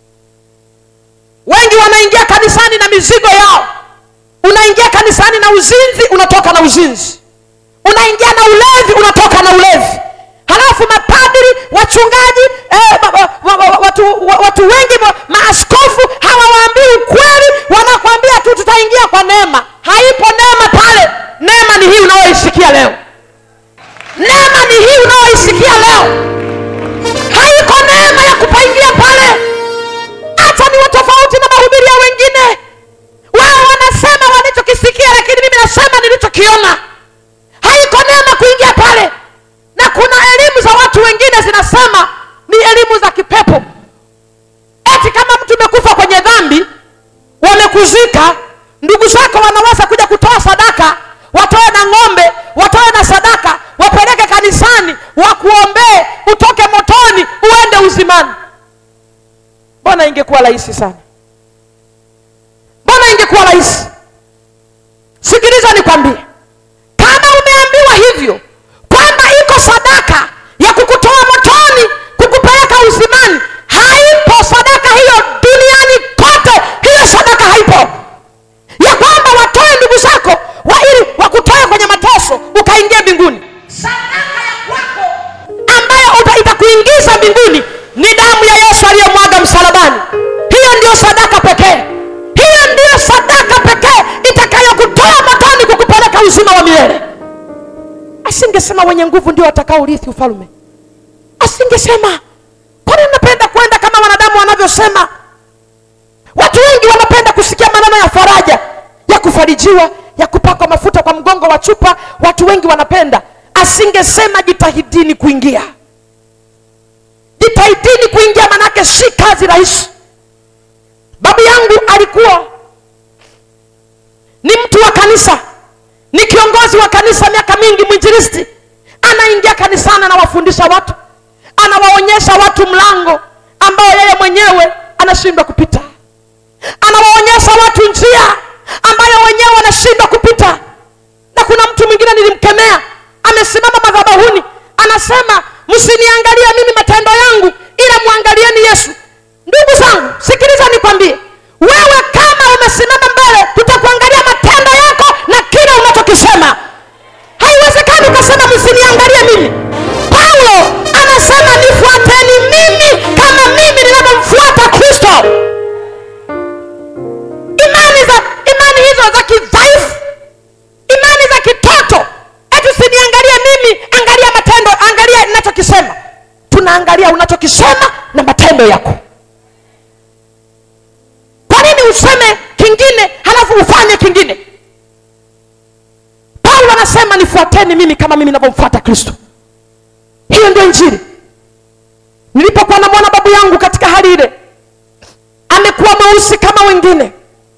wengi wanaingia kanisani na mizigo yao unaingia kanisani na uzinzi unatoka na uzinzi unaingia na ulevi unatoka na ulevi halafu mapadri wachungaji eh, ma, ma, ma, ma, watu, wa- watu wengi ma, maaskofu hawawaambii ukweli wanakwambia tu tutaingia kwa neema haipo neema pale neema ni hii unayoisikia leo neema ni hii unayoisikia leo haiko neema ya kupaingia pale hata ni tofauti na mahubiri ya wengine wao wanasema walichokisikia lakini mimi nasema nilichokiona haiko neema kuingia pale na kuna elimu za watu wengine zinasema ni elimu za kipepo eti kama mtu umekufa kwenye dhambi wamekuzika ndugu zako wanaweza kuja kutoa sadaka watoe na ng'ombe watoe na sadaka wapeleke kanisani wakuombee utoke motoni uende uzimani mbona ingekuwa rahisi sana mbona ingekuwa rahisi sikiliza nikwambie kama umeambiwa hivyo kwamba iko sadaka ya kukutoa motoni kukupeleka uzimani haipo sadaka hiyo duniani kote hiyo sadaka haipo ya kwamba watoe ndugu zako wa ili wakutoe kwenye mateso ukaingia mbinguni sadaka ya kwako ambayo uta- itakuingiza mbinguni ni damu ya yesu aliyemwaga msalabani hiyo ndiyo sadaka pekee hiyo ndiyo sadaka pekee itakayokutoa motoni kukupeleka uzima wa milele asingesema wenye nguvu ndio watakaorithi ufalme asingesema kwani napenda kwenda kama wanadamu wanavyosema watu wengi wanapenda kusikia maneno ya faraja ya kufarijiwa ya kupakwa mafuta kwa mgongo wa chupa watu wengi wanapenda asingesema jitahidini kuingia jitahidini kuingia manake si kazi rahisi babu yangu alikuwa ni mtu wa kanisa ni kiongozi wa kanisa miaka mingi mwinjilisti anaingia kanisani anawafundisha watu anawaonyesha watu mlango ambao yeye mwenyewe anashindwa kupita anawaonyesha watu njia ambayo wenyewe wanashindwa kupita na kuna mtu mwingine nilimkemea amesimama madhabahuni anasema msiniangalie mimi matendo yangu ila mwangalieni yesu ndugu zangu sikiliza nikwambie wewe kama umesimama mbele tutakuangalia matendo yako na kile unachokisema haiwezekani ukasema msiniangalie mimi paulo anasema nifuateni mimi kama mimi ninavyomfuata kristo imani za imani hizo za kidhaifu imani za kitoto eti usiniangalie mimi angalia matendo angalia ninachokisema tunaangalia unachokisema na matendo yako kwa nini useme kingine halafu ufanye kingine paulo anasema nifuateni mimi kama mimi navyomfuata kristo hiyo ndio injili nilipokuwa namwona babu yangu katika hali ile amekuwa mweusi kama wengine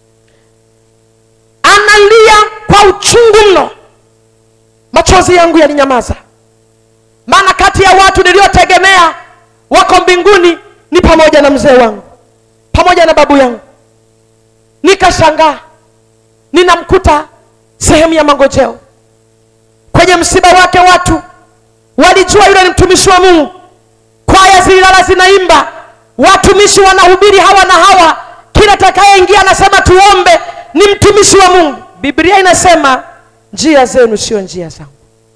analia kwa uchungu mno machozi yangu yalinyamaza maana kati ya watu niliotegemea wako mbinguni ni pamoja na mzee wangu pamoja na babu yangu nikashangaa ninamkuta sehemu ya mangojeo kwenye msiba wake watu walijua yule ni mtumishi wa mungu kwaya zililala zinaimba watumishi wanahubiri hawa na hawa kila takayeingia anasema tuombe ni mtumishi wa mungu biblia inasema njia zenu sio njia zangu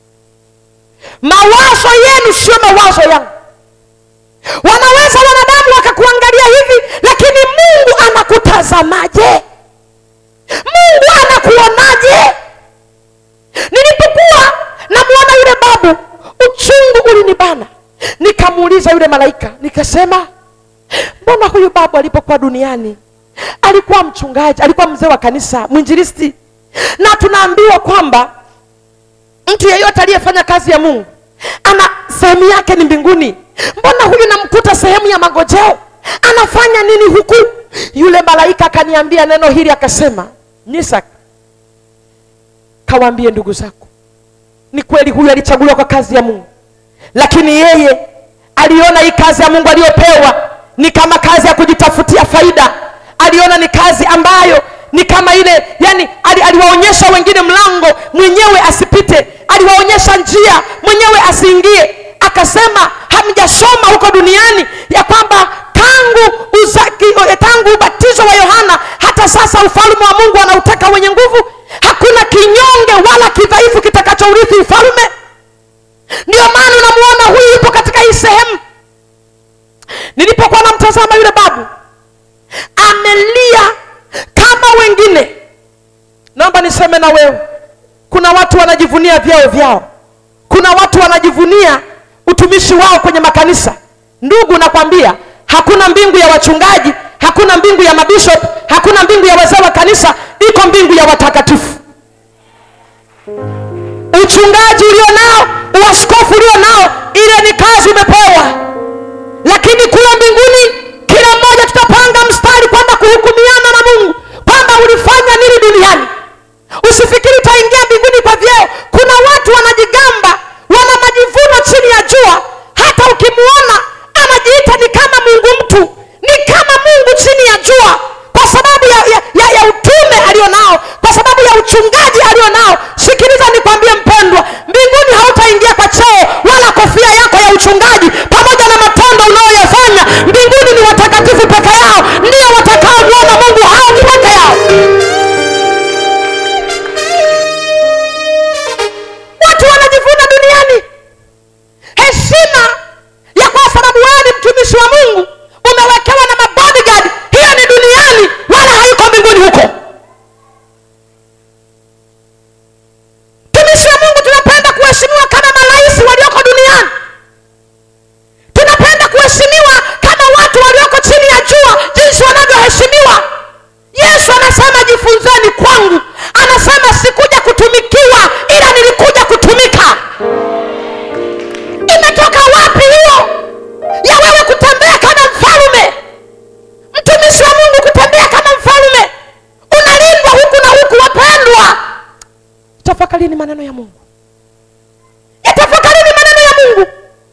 mawazo yenu sio mawazo yangu wanaweza wanadamu wakakuangalia hivi lakini mungu anakutazamaje mungu anakuonaje nilipokuwa namwona yule babu uchungu ulinibana nikamuuliza yule malaika nikasema mbona huyu babu alipokuwa duniani alikuwa mchungaji alikuwa mzee wa kanisa mwinjilisti na tunaambiwa kwamba mtu yeyote aliyefanya kazi ya mungu ana sehemu yake ni mbinguni mbona huyu namkuta sehemu ya magojeo anafanya nini huku yule malaika akaniambia neno hili akasema nisak kawaambie ndugu zako ni kweli huyu alichaguliwa kwa kazi ya mungu lakini yeye aliona hii kazi ya mungu aliyopewa ni kama kazi ya kujitafutia faida aliona ni kazi ambayo ni kama ile yani ali, aliwaonyesha wengine mlango mwenyewe asipite aliwaonyesha njia mwenyewe asiingie akasema hamjasoma huko duniani ya kwamba tangu uzaki, eh, tangu ubatizo wa yohana hata sasa ufalme wa mungu anautaka wenye nguvu hakuna kinyonge wala kidhaifu kitakachourithi ufalme ndio maana unamuona huyu yupo katika hii sehemu nilipokuwa namtazama yule babu amelia kama wengine naomba niseme na wewe kuna watu wanajivunia vyao vyao kuna watu wanajivunia utumishi wao kwenye makanisa ndugu nakwambia hakuna mbingu ya wachungaji hakuna mbingu ya mabishop hakuna mbingu ya wazee wa kanisa iko mbingu ya watakatifu uchungaji ulio nao uaskofu ulio nao ile ni kazi umepewa lakini kule mbinguni kila mmoja tutapanga mstari kwenda kuhukumiana na mungu kwamba ulifanya nini duniani usifikiri utaingia mbinguni kwa vyeo kuna watu wanajigamba wana majivuno chini ya jua hata ukimuona anajiita ni kama mungu mtu ni kama mungu chini ya jua kwa sababu ya, ya, ya, ya utume alionao kwa sababu ya uchungaji alionao sikiliza nikwambie mpendwa mbinguni hautaingia kwa cheo wala kofia yako ya uchungaji pamoja na matendo unayoyafanya mbinguni ni watakatifu peke yao ndio watakaomwona mungu hao ni peke yao watu wanajivuna duniani heshima ya kwa sababu wewe ni mtumishi wa mungu umewekewa na mabodyguard hiyo ni duniani wala haiko mbinguni huko tumishi wa mungu tunapenda kuheshimiwa kama marais walioko duniani tunapenda kuheshimiwa kama watu walioko chini ya jua jinsi wanavyoheshimiwa yesu anasema jifunzeni kwangu anasema sikuja kutumikiwa ila nilikuja kutumika imetoka wapi hiyo ya wewe kutembea kama mfalume mtumishi wa mungu kutembea kama mfalume unalindwa huku na huku wapendwa tafakarini maneno ya mungu yatafakarini maneno ya mungu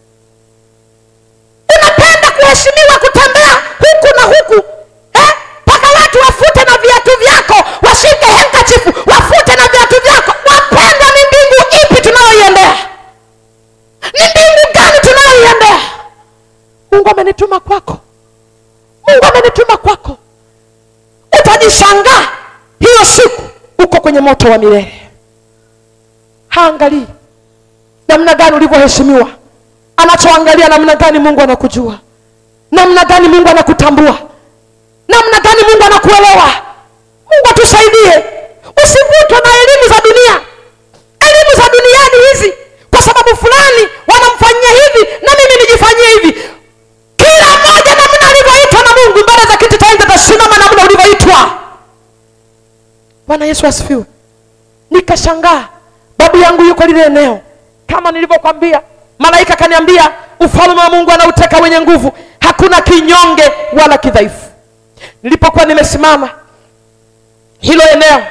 unapenda kuheshimiwa kutembea huku na huku eh? mpaka watu wafute na viatu vyako washike henkachifu wafute na viatu vyako wapendwa ni mbingu ipi tunayoiendea ni mbingu gani tunayoiendea mungu amenituma kwako mungu amenituma kwako utajishangaa hiyo siku uko kwenye moto wa milele haangalii namna gani ulivyoheshimiwa anachoangalia namna gani mungu anakujua namna gani mungu anakutambua namna gani mungu anakuelewa mungu atusaidie usivutwe na elimu za dunia elimu za duniani hizi kwa sababu fulani wanamfanyia hivi na mimi nijifanyie hivi kila mmoja namna alivyoitwa na mungu mbele za kiti cha enzi atasimama namna ulivyoitwa bwana yesu asifiwe nikashangaa babu yangu yuko lile eneo kama nilivyokwambia malaika akaniambia ufalme wa mungu anauteka wenye nguvu hakuna kinyonge wala kidhaifu nilipokuwa nimesimama hilo eneo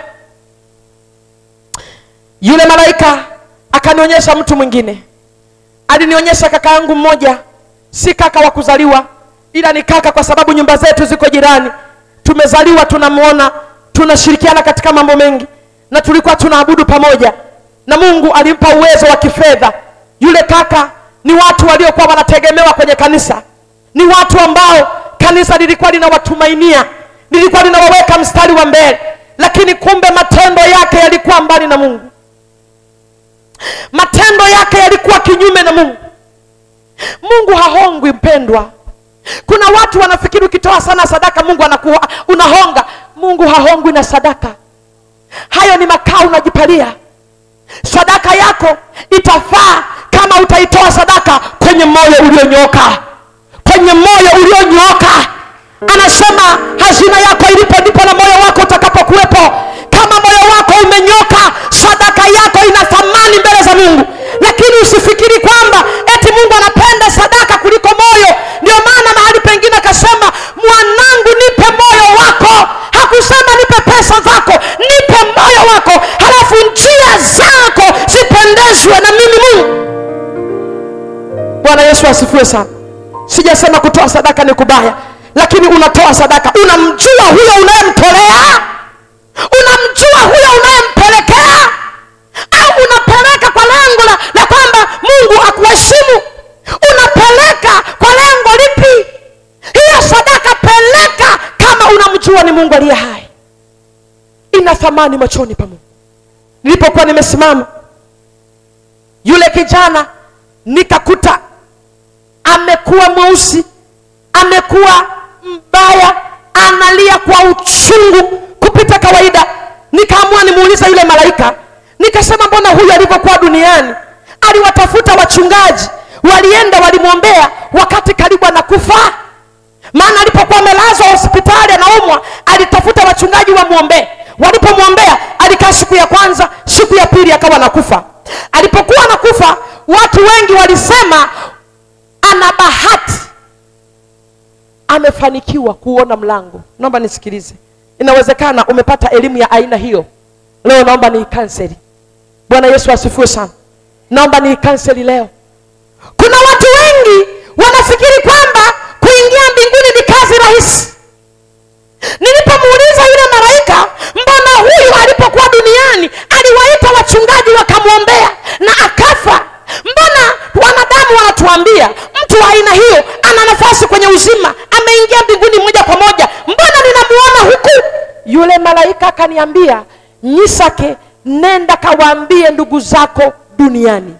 yule malaika akanionyesha mtu mwingine alinionyesha kaka yangu mmoja si kaka wa kuzaliwa ila ni kaka kwa sababu nyumba zetu ziko jirani tumezaliwa tunamwona tunashirikiana katika mambo mengi na tulikuwa tunaabudu pamoja na mungu alimpa uwezo wa kifedha yule kaka ni watu waliokuwa wanategemewa kwenye kanisa ni watu ambao kanisa lilikuwa linawatumainia lilikuwa linawaweka mstari wa mbele lakini kumbe matendo yake yalikuwa mbali na mungu matendo yake yalikuwa kinyume na mungu mungu hahongwi mpendwa kuna watu wanafikiri ukitoa sana sadaka mungu anakuwa unahonga mungu hahongwi na sadaka hayo ni makao unajipalia sadaka yako itafaa kama utaitoa sadaka kwenye moyo ulionyooka kwenye moyo ulionyooka anasema hazina yako ilipo ndipo na moyo wako utakapokuwepo kama moyo wako umenyoka sadaka yako ina thamani mbele za mungu lakini usifikiri kwamba eti mungu anapenda sadaka kuliko moyo ndio maana mahali pengine akasema mwanangu nipe moyo wako hakusema nipe pesa zako nipe moyo wako halafu njia zako zipendezwe na mimi mungu bwana yesu asifiwe sana sijasema kutoa sadaka ni kubaya lakini unatoa sadaka unamjua huyo unayemtolea kujua ni mungu aliye hai ina thamani machoni pa mungu nilipokuwa nimesimama yule kijana nikakuta amekuwa mweusi amekuwa mbaya analia kwa uchungu kupita kawaida nikaamua nimuuliza yule malaika nikasema mbona huyu alivyokuwa duniani aliwatafuta wachungaji walienda walimwombea wakati karibu anakufa maana alipokuwa amelazwa hospitali anaumwa alitafuta wachungaji wamwombee walipomwombea alikaa siku ya kwanza siku ya pili akawa nakufa alipokuwa anakufa watu wengi walisema ana bahati amefanikiwa kuona mlango naomba nisikilize inawezekana umepata elimu ya aina hiyo leo naomba ni kanseli bwana yesu asifiwe sana naomba ni kanseli leo kuna watu wengi wanafikiri kwamba kuingia mbinguni ni kazi rahisi nilipomuuliza yule malaika mbona huyu alipokuwa duniani aliwaita wachungaji wakamwombea na akafa mbona wanadamu wanatuambia mtu wa aina hiyo ana nafasi kwenye uzima ameingia mbinguni moja kwa moja mbona ninamuona huku yule malaika akaniambia nyisake nenda kawaambie ndugu zako duniani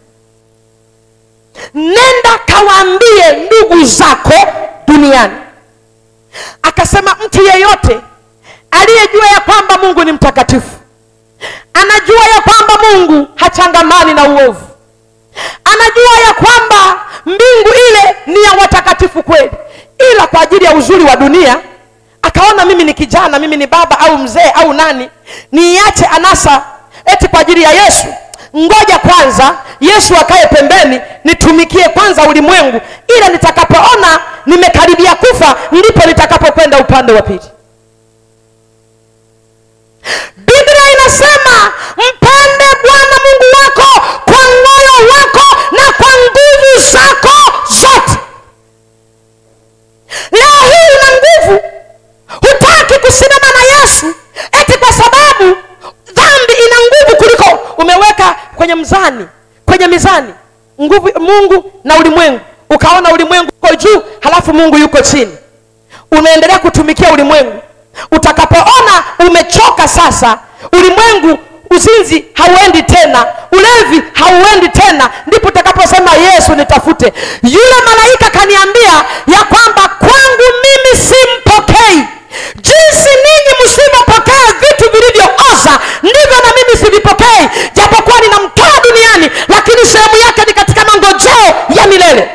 nenda kawaambie ndugu zako duniani akasema mtu yeyote aliyejua ya kwamba mungu ni mtakatifu anajua ya kwamba mungu hachangamani na uovu anajua ya kwamba mbingu ile ni ya watakatifu kweli ila kwa ajili ya uzuri wa dunia akaona mimi ni kijana mimi ni baba au mzee au nani niiache anasa eti kwa ajili ya yesu ngoja kwanza yesu akae pembeni nitumikie kwanza ulimwengu ila nitakapoona nimekaribia kufa ndipo nitakapokwenda upande wa pili biblia inasema mpende bwana mungu wako kwa moyo wako na kwa nguvu zako zote leo hii una nguvu hutaki kusimama na yesu eti kwa sababu dhambi ina nguvu kuliko umeweka kwenye mzani kwenye mizani nguvu mungu na ulimwengu ukaona ulimwengu uko juu halafu mungu yuko chini unaendelea kutumikia ulimwengu utakapoona umechoka sasa ulimwengu uzinzi hauendi tena ulevi hauendi tena ndipo utakaposema yesu nitafute yule malaika kaniambia ya kwamba kwangu mimi simpokei jinsi ninyi msivyopokea vitu vilivyooza ndivyo na mimi sivipokei japokuwa ninamtoa duniani lakini sehemu yake ni katika mangojeo ya milele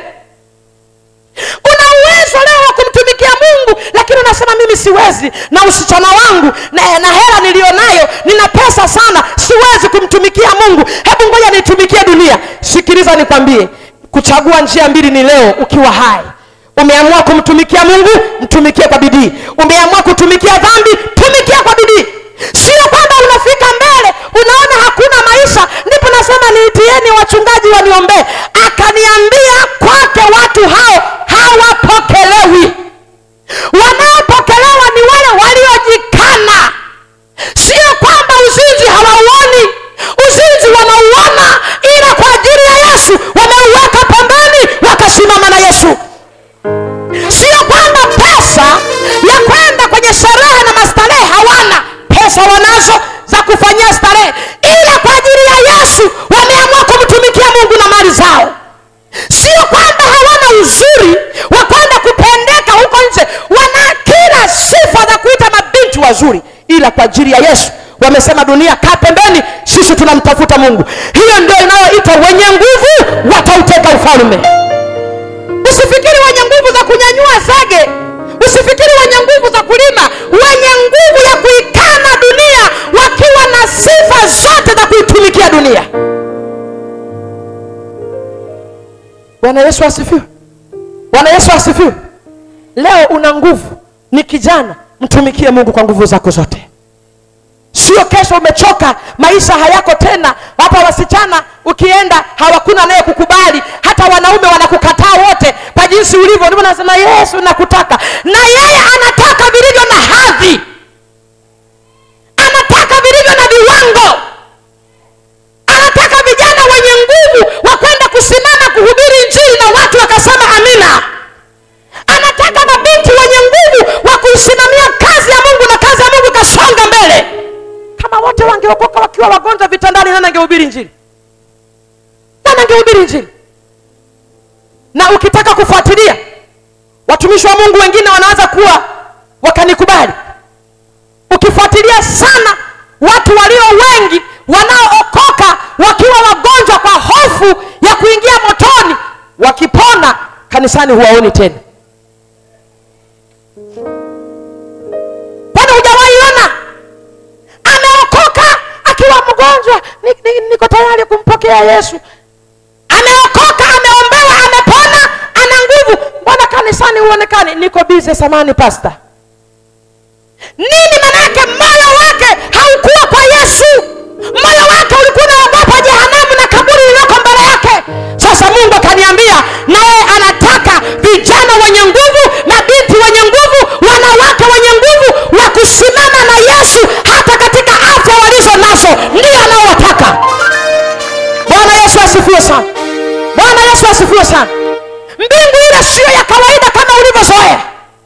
una uwezo leo wa kumtumikia mungu lakini unasema mimi siwezi na usichana wangu na, na hela niliyonayo nina pesa sana siwezi kumtumikia mungu hebu ngoja nitumikie dunia sikiliza nikwambie kuchagua njia mbili ni leo ukiwa hai umeamua kumtumikia mungu mtumikie kwa bidii umeamua kutumikia dhambi tumikia kwa bidii sio kwamba unafika mbele unaona hakuna maisha ndipo nasema niitieni wachungaji waniombee akaniambia kwake watu hao hawapokelewi wanaopokelewa ni wale waliojikana sio kwamba uzinzi hawauoni uzinzi wanauona ila kwa ajili ya yesu wameuweka pembeni wakasimama na yesu sio kwamba pesa ya kwenda kwenye sherehe na mastarehe hawana pesa wanazo za kufanyia starehe ila kwa ajili ya yesu wameamua kumtumikia mungu na mali zao sio kwamba hawana uzuri wa kwenda kupendeka huko nje wana kila sifa za kuita mabinti wazuri ila kwa ajili ya yesu wamesema dunia kaa pembeni sisi tunamtafuta mungu hiyo ndio inayoitwa wenye nguvu watauteka ufalme usifikiri wenye nguvu za kunyanyua zege usifikiri wenye nguvu za kulima wenye nguvu ya kuikana dunia wakiwa na sifa zote za kuitumikia dunia bwana yesu asifiwe bwana yesu asifiwe leo una nguvu ni kijana mtumikie mungu kwa nguvu zako zote sio kesho umechoka maisha hayako tena hapa wasichana ukienda hawakuna naye kukubali hata wanaume wanakukataa wote kwa jinsi ulivyo ndivyo nasema yesu nakutaka na yeye anataka vilivyo na hadhi anataka vilivyo na viwango anataka vijana wenye nguvu wa kwenda kusimama kuhubiri njiri na watu wakasema amina anataka mabinti wenye nguvu wa kuisimamia kazi ya mungu na katika kufuatilia watumishi wa mungu wengine wanaweza kuwa wakanikubali ukifuatilia sana watu walio wengi wanaookoka wakiwa wagonjwa kwa hofu ya kuingia motoni wakipona kanisani huwaoni tena kwani hujawaiona ameokoka akiwa mgonjwa ni, ni, niko tayari kumpokea yesu ameokoka ameombewa amepona ana nguvu mbona kanisani huonekani niko bize samani pasta nini manake moyo wake haukuwa kwa yesu moyo wake ulikuwa unaogopa jehanamu na kaburi lililoko mbele yake sasa mungu akaniambia naye anataka vijana wenye nguvu mabinti wenye nguvu wanawake wenye nguvu wa kusimama na yesu hata katika afya walizo nazo ndio anaowataka bwana yesu asifiwe sana bwana yesu asifiwe sana mbingu ile siyo ya kawaida kama ulivyozoea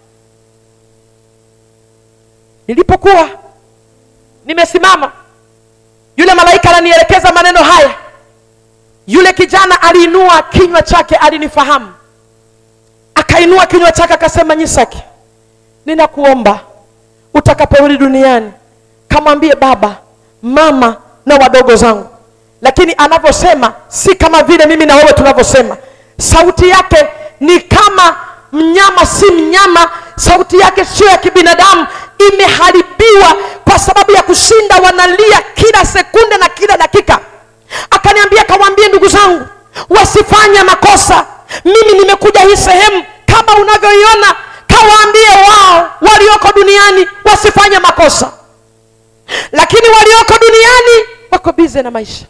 nilipokuwa nimesimama yule malaika ananielekeza maneno haya yule kijana aliinua kinywa chake alinifahamu akainua kinywa chake akasema nyisaki ninakuomba utakaporudi duniani kamwambie baba mama na wadogo zangu lakini anavyosema si kama vile mimi na wewe tunavyosema sauti yake ni kama mnyama si mnyama sauti yake sio ya kibinadamu imeharibiwa kwa sababu ya kushinda wanalia kila sekunde na kila dakika akaniambia kawaambie ndugu zangu wasifanye makosa mimi nimekuja hii sehemu kama unavyoiona kawaambie wao walioko duniani wasifanye makosa lakini walioko duniani wako bize na maisha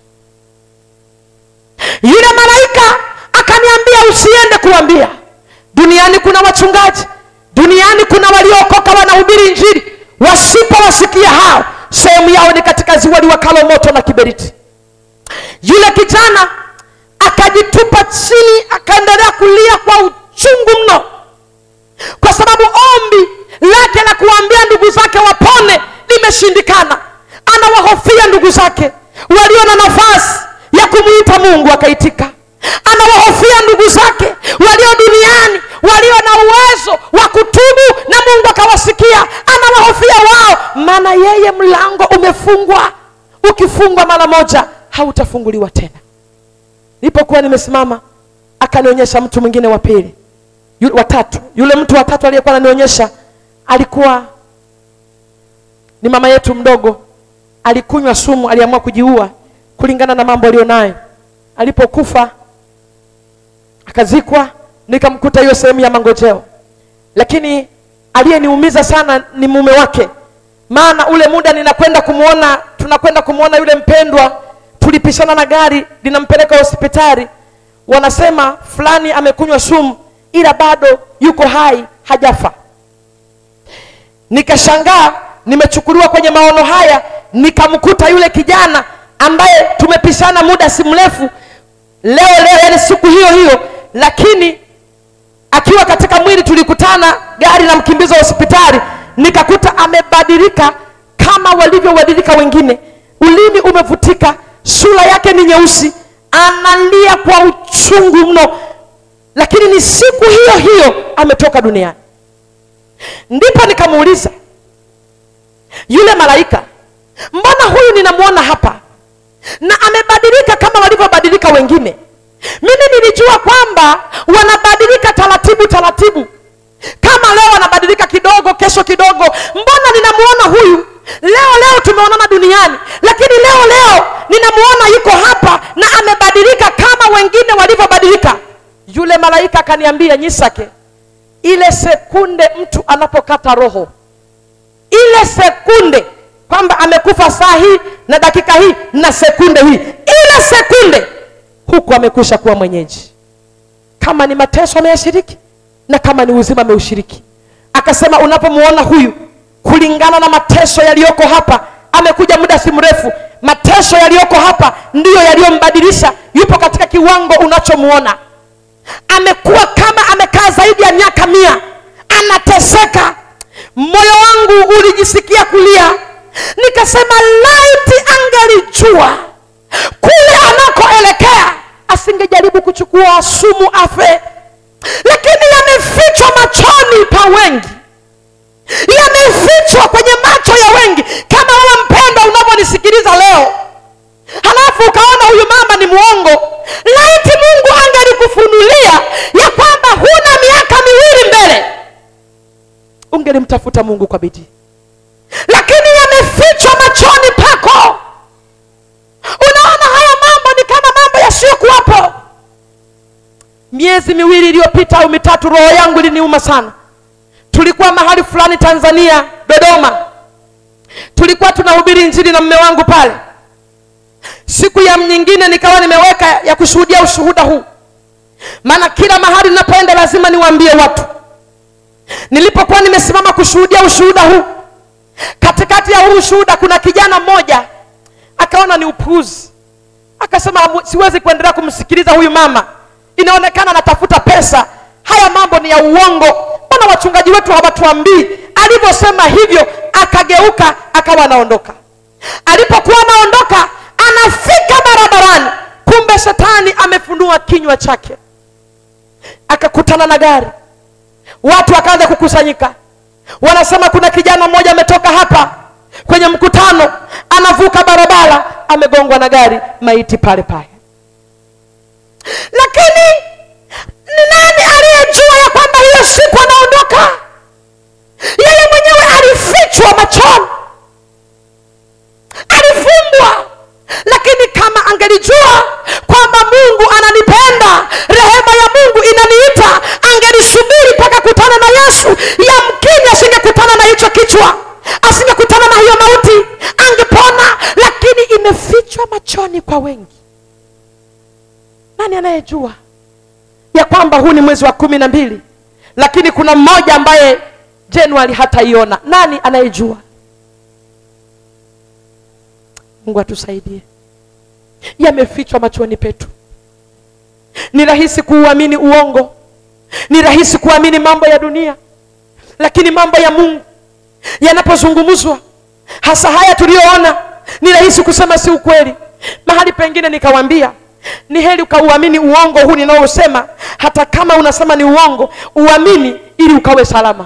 yule malaika akaniambia usiende kuambia duniani kuna wachungaji duniani kuna waliookoka wanahubiri injili wasipowasikia hao sehemu yao ni katika ziwa liwakalo moto na kiberiti yule kijana akajitupa chini akaendelea kulia kwa uchungu mno kwa sababu ombi lake la kuwaambia ndugu zake wapone limeshindikana anawahofia ndugu zake walio na nafasi ya kumwita mungu akaitika anawahofia ndugu zake walio duniani walio na uwezo wa kutubu na mungu akawasikia anawahofia wao maana yeye mlango umefungwa ukifungwa mara moja hautafunguliwa tena nilipokuwa nimesimama akanionyesha mtu mwingine wa pili yu- watatu yule mtu watatu aliyekuwa ananionyesha alikuwa ni mama yetu mdogo alikunywa sumu aliamua kujiua kulingana na mambo aliyonayo alipokufa akazikwa nikamkuta hiyo sehemu ya mangojeo lakini aliyeniumiza sana ni mume wake maana ule muda ninakwenda kumwona tunakwenda kumwona yule mpendwa tulipishana na gari linampeleka hospitali wanasema fulani amekunywa sumu ila bado yuko hai hajafa nikashangaa nimechukuliwa kwenye maono haya nikamkuta yule kijana ambaye tumepishana muda si mrefu leo leo yani siku hiyo hiyo lakini akiwa katika mwili tulikutana gari la mkimbiza hospitali nikakuta amebadilika kama walivyobadilika wengine ulimi umevutika sura yake ni nyeusi analia kwa uchungu mno lakini ni siku hiyo hiyo ametoka duniani ndipo nikamuuliza yule malaika mbona huyu ninamwona hapa na amebadilika kama walivyobadilika wengine mimi nilijua kwamba wanabadilika taratibu taratibu kama leo anabadilika kidogo kesho kidogo mbona ninamuona huyu leo leo tumeonana duniani lakini leo leo ninamuona yuko hapa na amebadilika kama wengine walivyobadilika yule malaika akaniambia nyisake ile sekunde mtu anapokata roho ile sekunde kwamba amekufa saa hii na dakika hii na sekunde hii ile sekunde huku amekwisha kuwa mwenyeji kama ni mateso ameyashiriki na kama ni uzima ameushiriki akasema unapomuona huyu kulingana na mateso yaliyoko hapa amekuja muda si mrefu mateso yaliyoko hapa ndiyo yaliyombadilisha yupo katika kiwango unachomuona amekuwa kama amekaa zaidi ya miaka mia anateseka moyo wangu ulijisikia kulia nikasema laiti angelijua kule anakoelekea asingejaribu kuchukua sumu afe lakini ungelimtafuta mungu kwa bidii lakini yamefichwa machoni pako unaona haya mambo ni kama mambo yasiyokuwapo miezi miwili iliyopita au mitatu roho yangu iliniuma sana tulikuwa mahali fulani tanzania dodoma tulikuwa tunahubiri injili na mme wangu pale siku ya nyingine nikawa nimeweka ya kushuhudia ushuhuda huu maana kila mahali ninapoenda lazima niwaambie watu nilipokuwa nimesimama kushuhudia ushuhuda huu katikati ya huu ushuhuda kuna kijana mmoja akaona ni upuuzi akasema "Hamu- siwezi kuendelea kumsikiliza huyu mama inaonekana anatafuta pesa haya mambo ni ya uongo mbona wachungaji wetu hawatuambii alivyosema hivyo akageuka akawa anaondoka alipokuwa anaondoka anafika barabarani kumbe shetani amefunua kinywa chake akakutana na gari watu wakaanza kukusanyika wanasema kuna kijana mmoja ametoka hapa kwenye mkutano anavuka barabara amegongwa na gari maiti pale pale lakini ni nani aliyejua ya kwamba hiyo siku anaondoka yeye mwenyewe alifichwa machoni alifungwa lakini kama angelijua kwamba mungu ananipenda rehema ya mungu inaniita angelisubiri mpaka kutana na yesu yamkini asingekutana na hicho kichwa asingekutana na hiyo mauti angepona lakini imefichwa machoni kwa wengi nani anayejua ya kwamba huu ni mwezi wa kumi na mbili lakini kuna mmoja ambaye januari hataiona nani anayejua mungu atusaidie yamefichwa machoni petu ni rahisi kuuamini uongo ni rahisi kuamini mambo ya dunia lakini mambo ya mungu yanapozungumzwa hasa haya tuliyoona ni rahisi kusema si ukweli mahali pengine nikawambia ni heri ukauamini uongo huu ninaosema hata kama unasema ni uongo uamini ili ukawe salama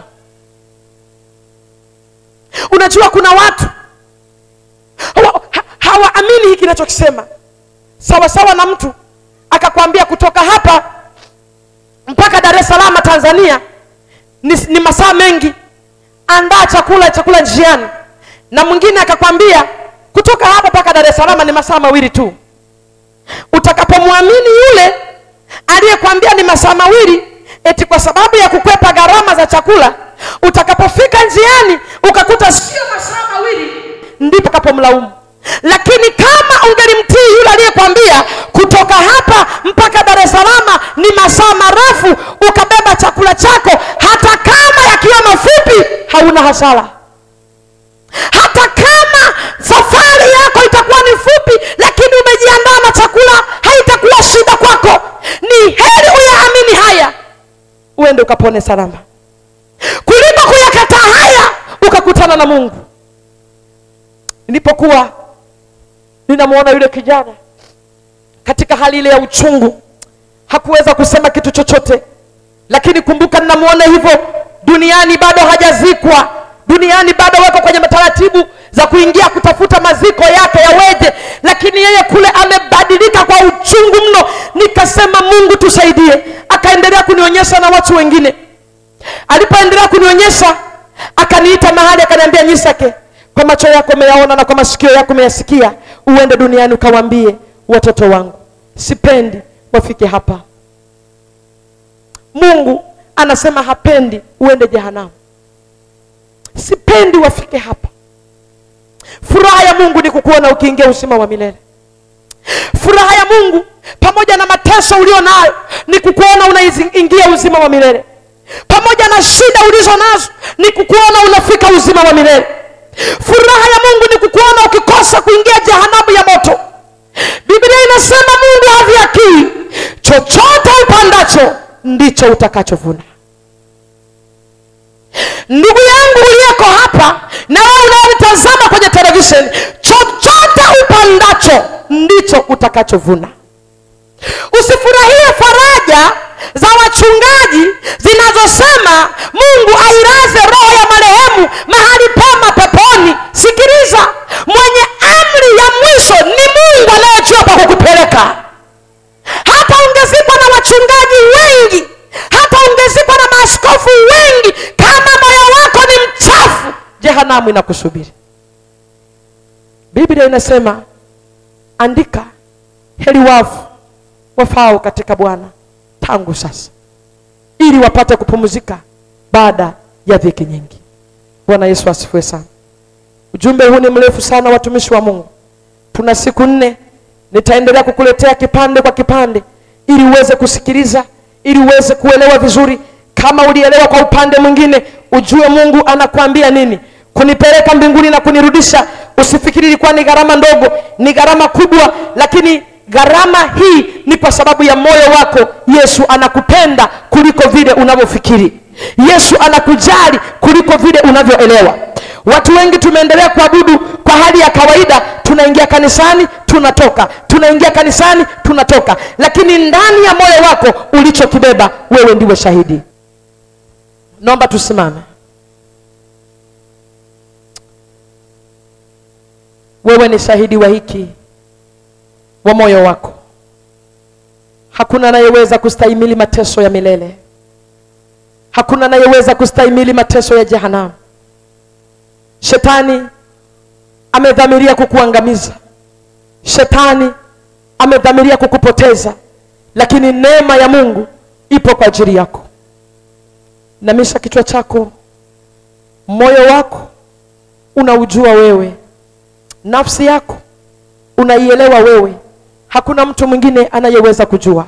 unajua kuna watu hawa- ha- hawaamini hiki kinachokisema sawasawa na mtu akakwambia kutoka hapa mpaka dar es salaam tanzania ni, ni masaa mengi andaa chakula chakula njiani na mwingine akakwambia kutoka hapa mpaka dar es salaam ni masaa mawili tu utakapomwamini yule aliyekwambia ni masaa mawili eti kwa sababu ya kukwepa gharama za chakula utakapofika njiani ukakuta sio masaa mawili ndipo kapomlaumu lakini kama ungelimtii yule aliyekwambia kutoka hapa mpaka dar es salaam ni masaa marefu ukabeba chakula chako hata kama yakiwa mafupi hauna hasara hata kama safari yako itakuwa ni fupi lakini umejiandaa na chakula haitakuwa shida kwako ni heri uyaamini haya uende ukapone salama kuliko kuyakataa haya ukakutana na mungu nilipokuwa ninamwona yule kijana katika hali ile ya uchungu hakuweza kusema kitu chochote lakini kumbuka ninamwona hivyo duniani bado hajazikwa duniani bado wako kwenye taratibu za kuingia kutafuta maziko yake yaweje lakini yeye kule amebadilika kwa uchungu mno nikasema mungu tusaidie akaendelea kunionyesha na watu wengine alipoendelea kunionyesha akaniita mahali akaniambia nyisake kwa macho yako umeyaona na kwa masikio yako umeyasikia uende duniani ukawaambie watoto wangu sipendi wafike hapa mungu anasema hapendi uende jehanamu sipendi wafike hapa furaha ya mungu ni kukuona ukiingia uzima wa milele furaha ya mungu pamoja na mateso ulio nayo ni kukuona unaingia uzima wa milele pamoja na shida ulizo nazo ni kukuona unafika uzima wa milele furaha ya mungu ni kukuona ukikosa kuingia jehanamu ya moto biblia inasema mungu havyakii chochote upandacho ndicho utakachovuna ndugu yangu uliyeko hapa na wewe unayenitazama kwenye televisheni chochote upandacho ndicho utakachovuna usifurahie faraja za wachungaji zinazosema mungu ailaze roho ya marehemu mahali pema peponi sikiliza mwenye amri ya mwisho ni mungu anayejua pa kukupeleka hata ungezikwa na wachungaji wengi hata ungezikwa na maaskofu wengi kama moyo wako ni jehanamu inakusubiri biblia inasema andika heri wafu wafao katika bwana tangu sasa ili wapate kupumzika baada ya dhiki nyingi bwana yesu asifiwe sana ujumbe huu ni mrefu sana watumishi wa mungu tuna siku nne nitaendelea kukuletea kipande kwa kipande ili uweze kusikiliza ili uweze kuelewa vizuri kama ulielewa kwa upande mwingine ujue mungu anakuambia nini kunipeleka mbinguni na kunirudisha usifikiri ilikuwa ni gharama ndogo ni gharama kubwa lakini gharama hii ni kwa sababu ya moyo wako yesu anakupenda kuliko vile unavyofikiri yesu anakujali kuliko vile unavyoelewa watu wengi tumeendelea kuabudu kwa hali ya kawaida tunaingia kanisani tunatoka tunaingia kanisani tunatoka lakini ndani ya moyo wako ulichokibeba wewe ndiwe shahidi naomba tusimame wewe ni shahidi wa hiki wa moyo wako hakuna anayeweza kustahimili mateso ya milele hakuna anayeweza kustahimili mateso ya jehanamu shetani amedhamiria kukuangamiza shetani amedhamiria kukupoteza lakini neema ya mungu ipo kwa ajili yako namisha kichwa chako moyo wako unaujua wewe nafsi yako unaielewa wewe hakuna mtu mwingine anayeweza kujua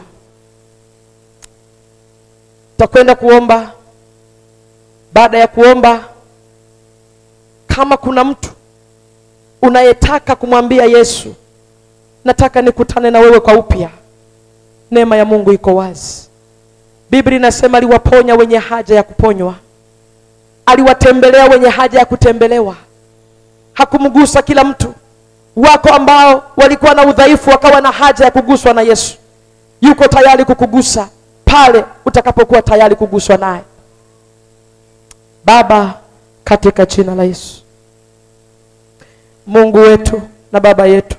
takwenda kuomba baada ya kuomba kama kuna mtu unayetaka kumwambia yesu nataka nikutane na wewe kwa upya neema ya mungu iko wazi biblia inasema aliwaponya wenye haja ya kuponywa aliwatembelea wenye haja ya kutembelewa hakumgusa kila mtu wako ambao walikuwa na udhaifu wakawa na haja ya kuguswa na yesu yuko tayari kukugusa pale utakapokuwa tayari kuguswa naye baba katika jina la yesu mungu wetu na baba yetu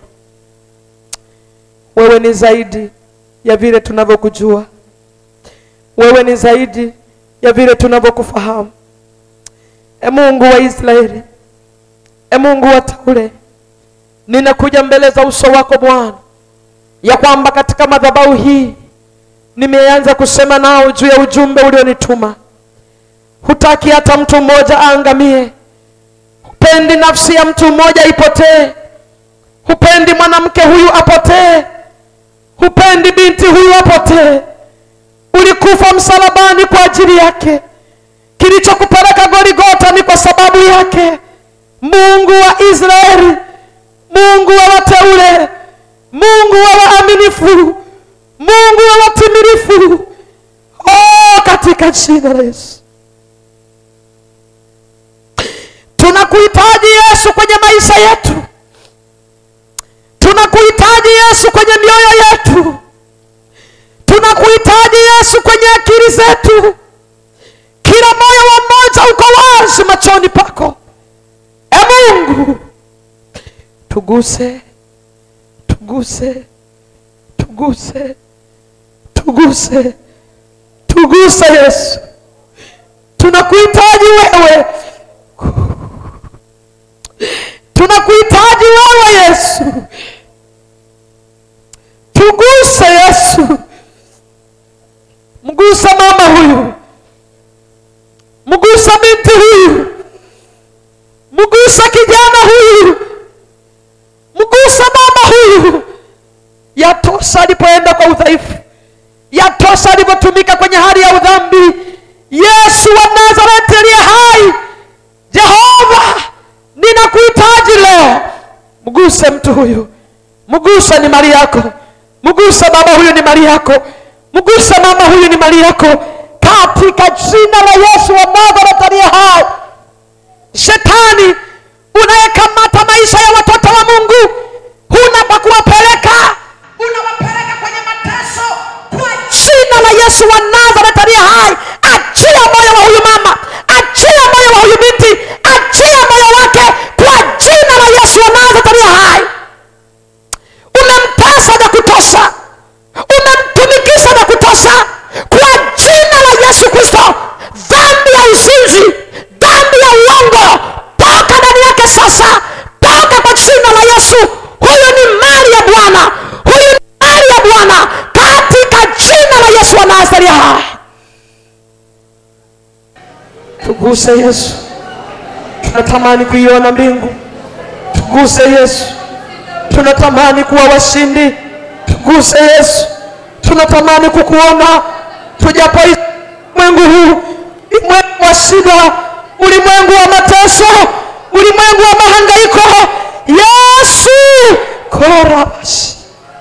wewe ni zaidi ya vile tunavyokujua wewe ni zaidi ya vile tunavyokufahamu e mungu wa israeli e mungu wa taule ninakuja mbele za uso wako bwana ya kwamba katika madhabahu hii nimeanza kusema nao juu ya ujumbe ulionituma hutaki hata mtu mmoja aangamie hupendi nafsi ya mtu mmoja ipotee hupendi mwanamke huyu apotee hupendi binti huyu apotee ulikufa msalabani kwa ajili yake kilichokupeleka goligota ni kwa sababu yake mungu wa israeli mungu wa wateule mungu wa waaminifu mungu wa watimilifu oh, katika jina la yesu tunakuhitaji yesu kwenye maisha yetu tunakuhitaji yesu kwenye mioyo yetu tunakuhitaji yesu kwenye akili zetu kila moyo wa mmoja uko wazi machoni pako e mungu tuguse tuguse tuguse tuguse tuguse yesu tunakuhitaji wewe tunakuhitaji wewe yesu tuguse yesu mguse mama huyu mguse binti huyu mguse kijana huyu mguse mama huyu yatosha alipoenda kwa udhaifu yatosha alivyotumika kwenye hali ya udhambi yesu wa nazareti aliye hai jehova ninakuhitaji leo mguse mtu huyu mguse ni mali yako mguse baba huyu ni mali yako mguse mama huyu ni mali yako katika jina la yesu wa nazareti aliye hai shetani unayekamata maisha ya watoto wa mungu huna pa kuwapeleka unawapeleka kwenye mateso kwa jina la yesu wa nazareti aliye hai achia moyo wa huyu mama achia moyo wa huyu binti achia moyo wake kwa jina la yesu wa nazareti aliye hai umemtesa vya kutosha umemtumikisha vya kutosha kwa jina la yesu kristo dhambi ya uzinzi dhambi ya uongo toka tuguse yesu tunatamani kuiona mbingu tuguse yesu tunatamani kuwa washindi tuguse yesu tunatamani kukuona tujapo ulimwengu huu ulimwengu wa shida ulimwengu wa mateso ulimwengu wa mahangaiko yesu korabashi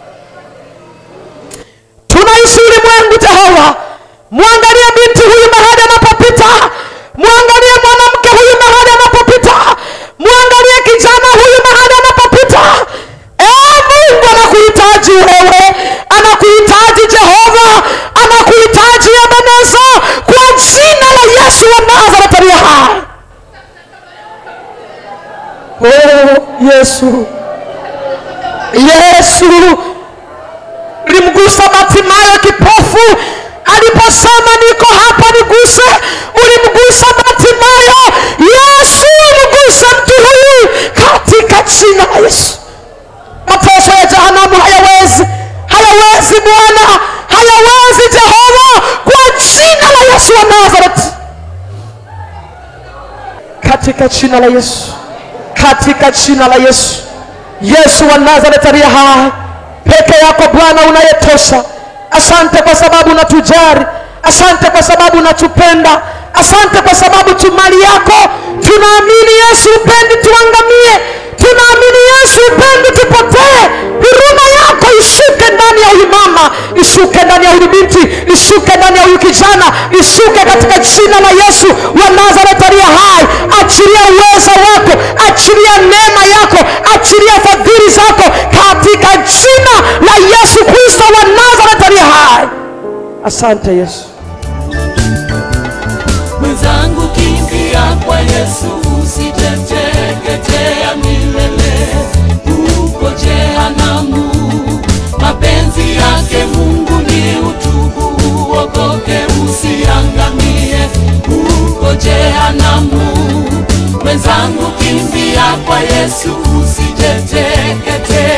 tunaishi ulimwengu jehova mwangalie binti huyu mahali anapopita mwangalie mwanamke huyu mahali anapopita mwangalie kijana huyu mahali anapopita ee mungu anakuhitaji wewe anakuhitaji jehova anakuhitaji ebeneza kwa jina la yesu wa nazareti aliye hai oh, yesu yesu ulimgusa Batimayo kipofu aliposema niko hapa niguse. Ulimgusa Batimayo, Yesu mguse mtu huyu katika jina la Yesu. Mateso ya jehanamu hayawezi, hayawezi Bwana, hayawezi Jehova, kwa jina la Yesu wa Nazareti, katika jina la Yesu, katika jina la Yesu. Yesu wa Nazareti aliye hai peke yako Bwana unayetosha. Asante kwa sababu unatujali, asante kwa sababu unatupenda, asante kwa sababu tu mali yako. Tunaamini Yesu upendi tuangamie, tunaamini Yesu upendi tupotee. Huruma yako ishuke ndani ya huyu mama, ishuke ndani ya huyu binti, ishuke ndani ya huyu kijana, ishuke katika jina la Yesu wa Nazareti aliye hai. Achilia uweza wako, achilia neema yako, achilia fadhili zako katika jina la Yesu Kristo wa Nazareti aliye hai. Asante Yesu. mwenzangu kimbia kwa yesu usiteteketea milele huko jehanamu mapenzi yake mungu ni utubu uokoke usiangamie huko jehanamu mwenzangu kimbia kwa yesu usiteteketea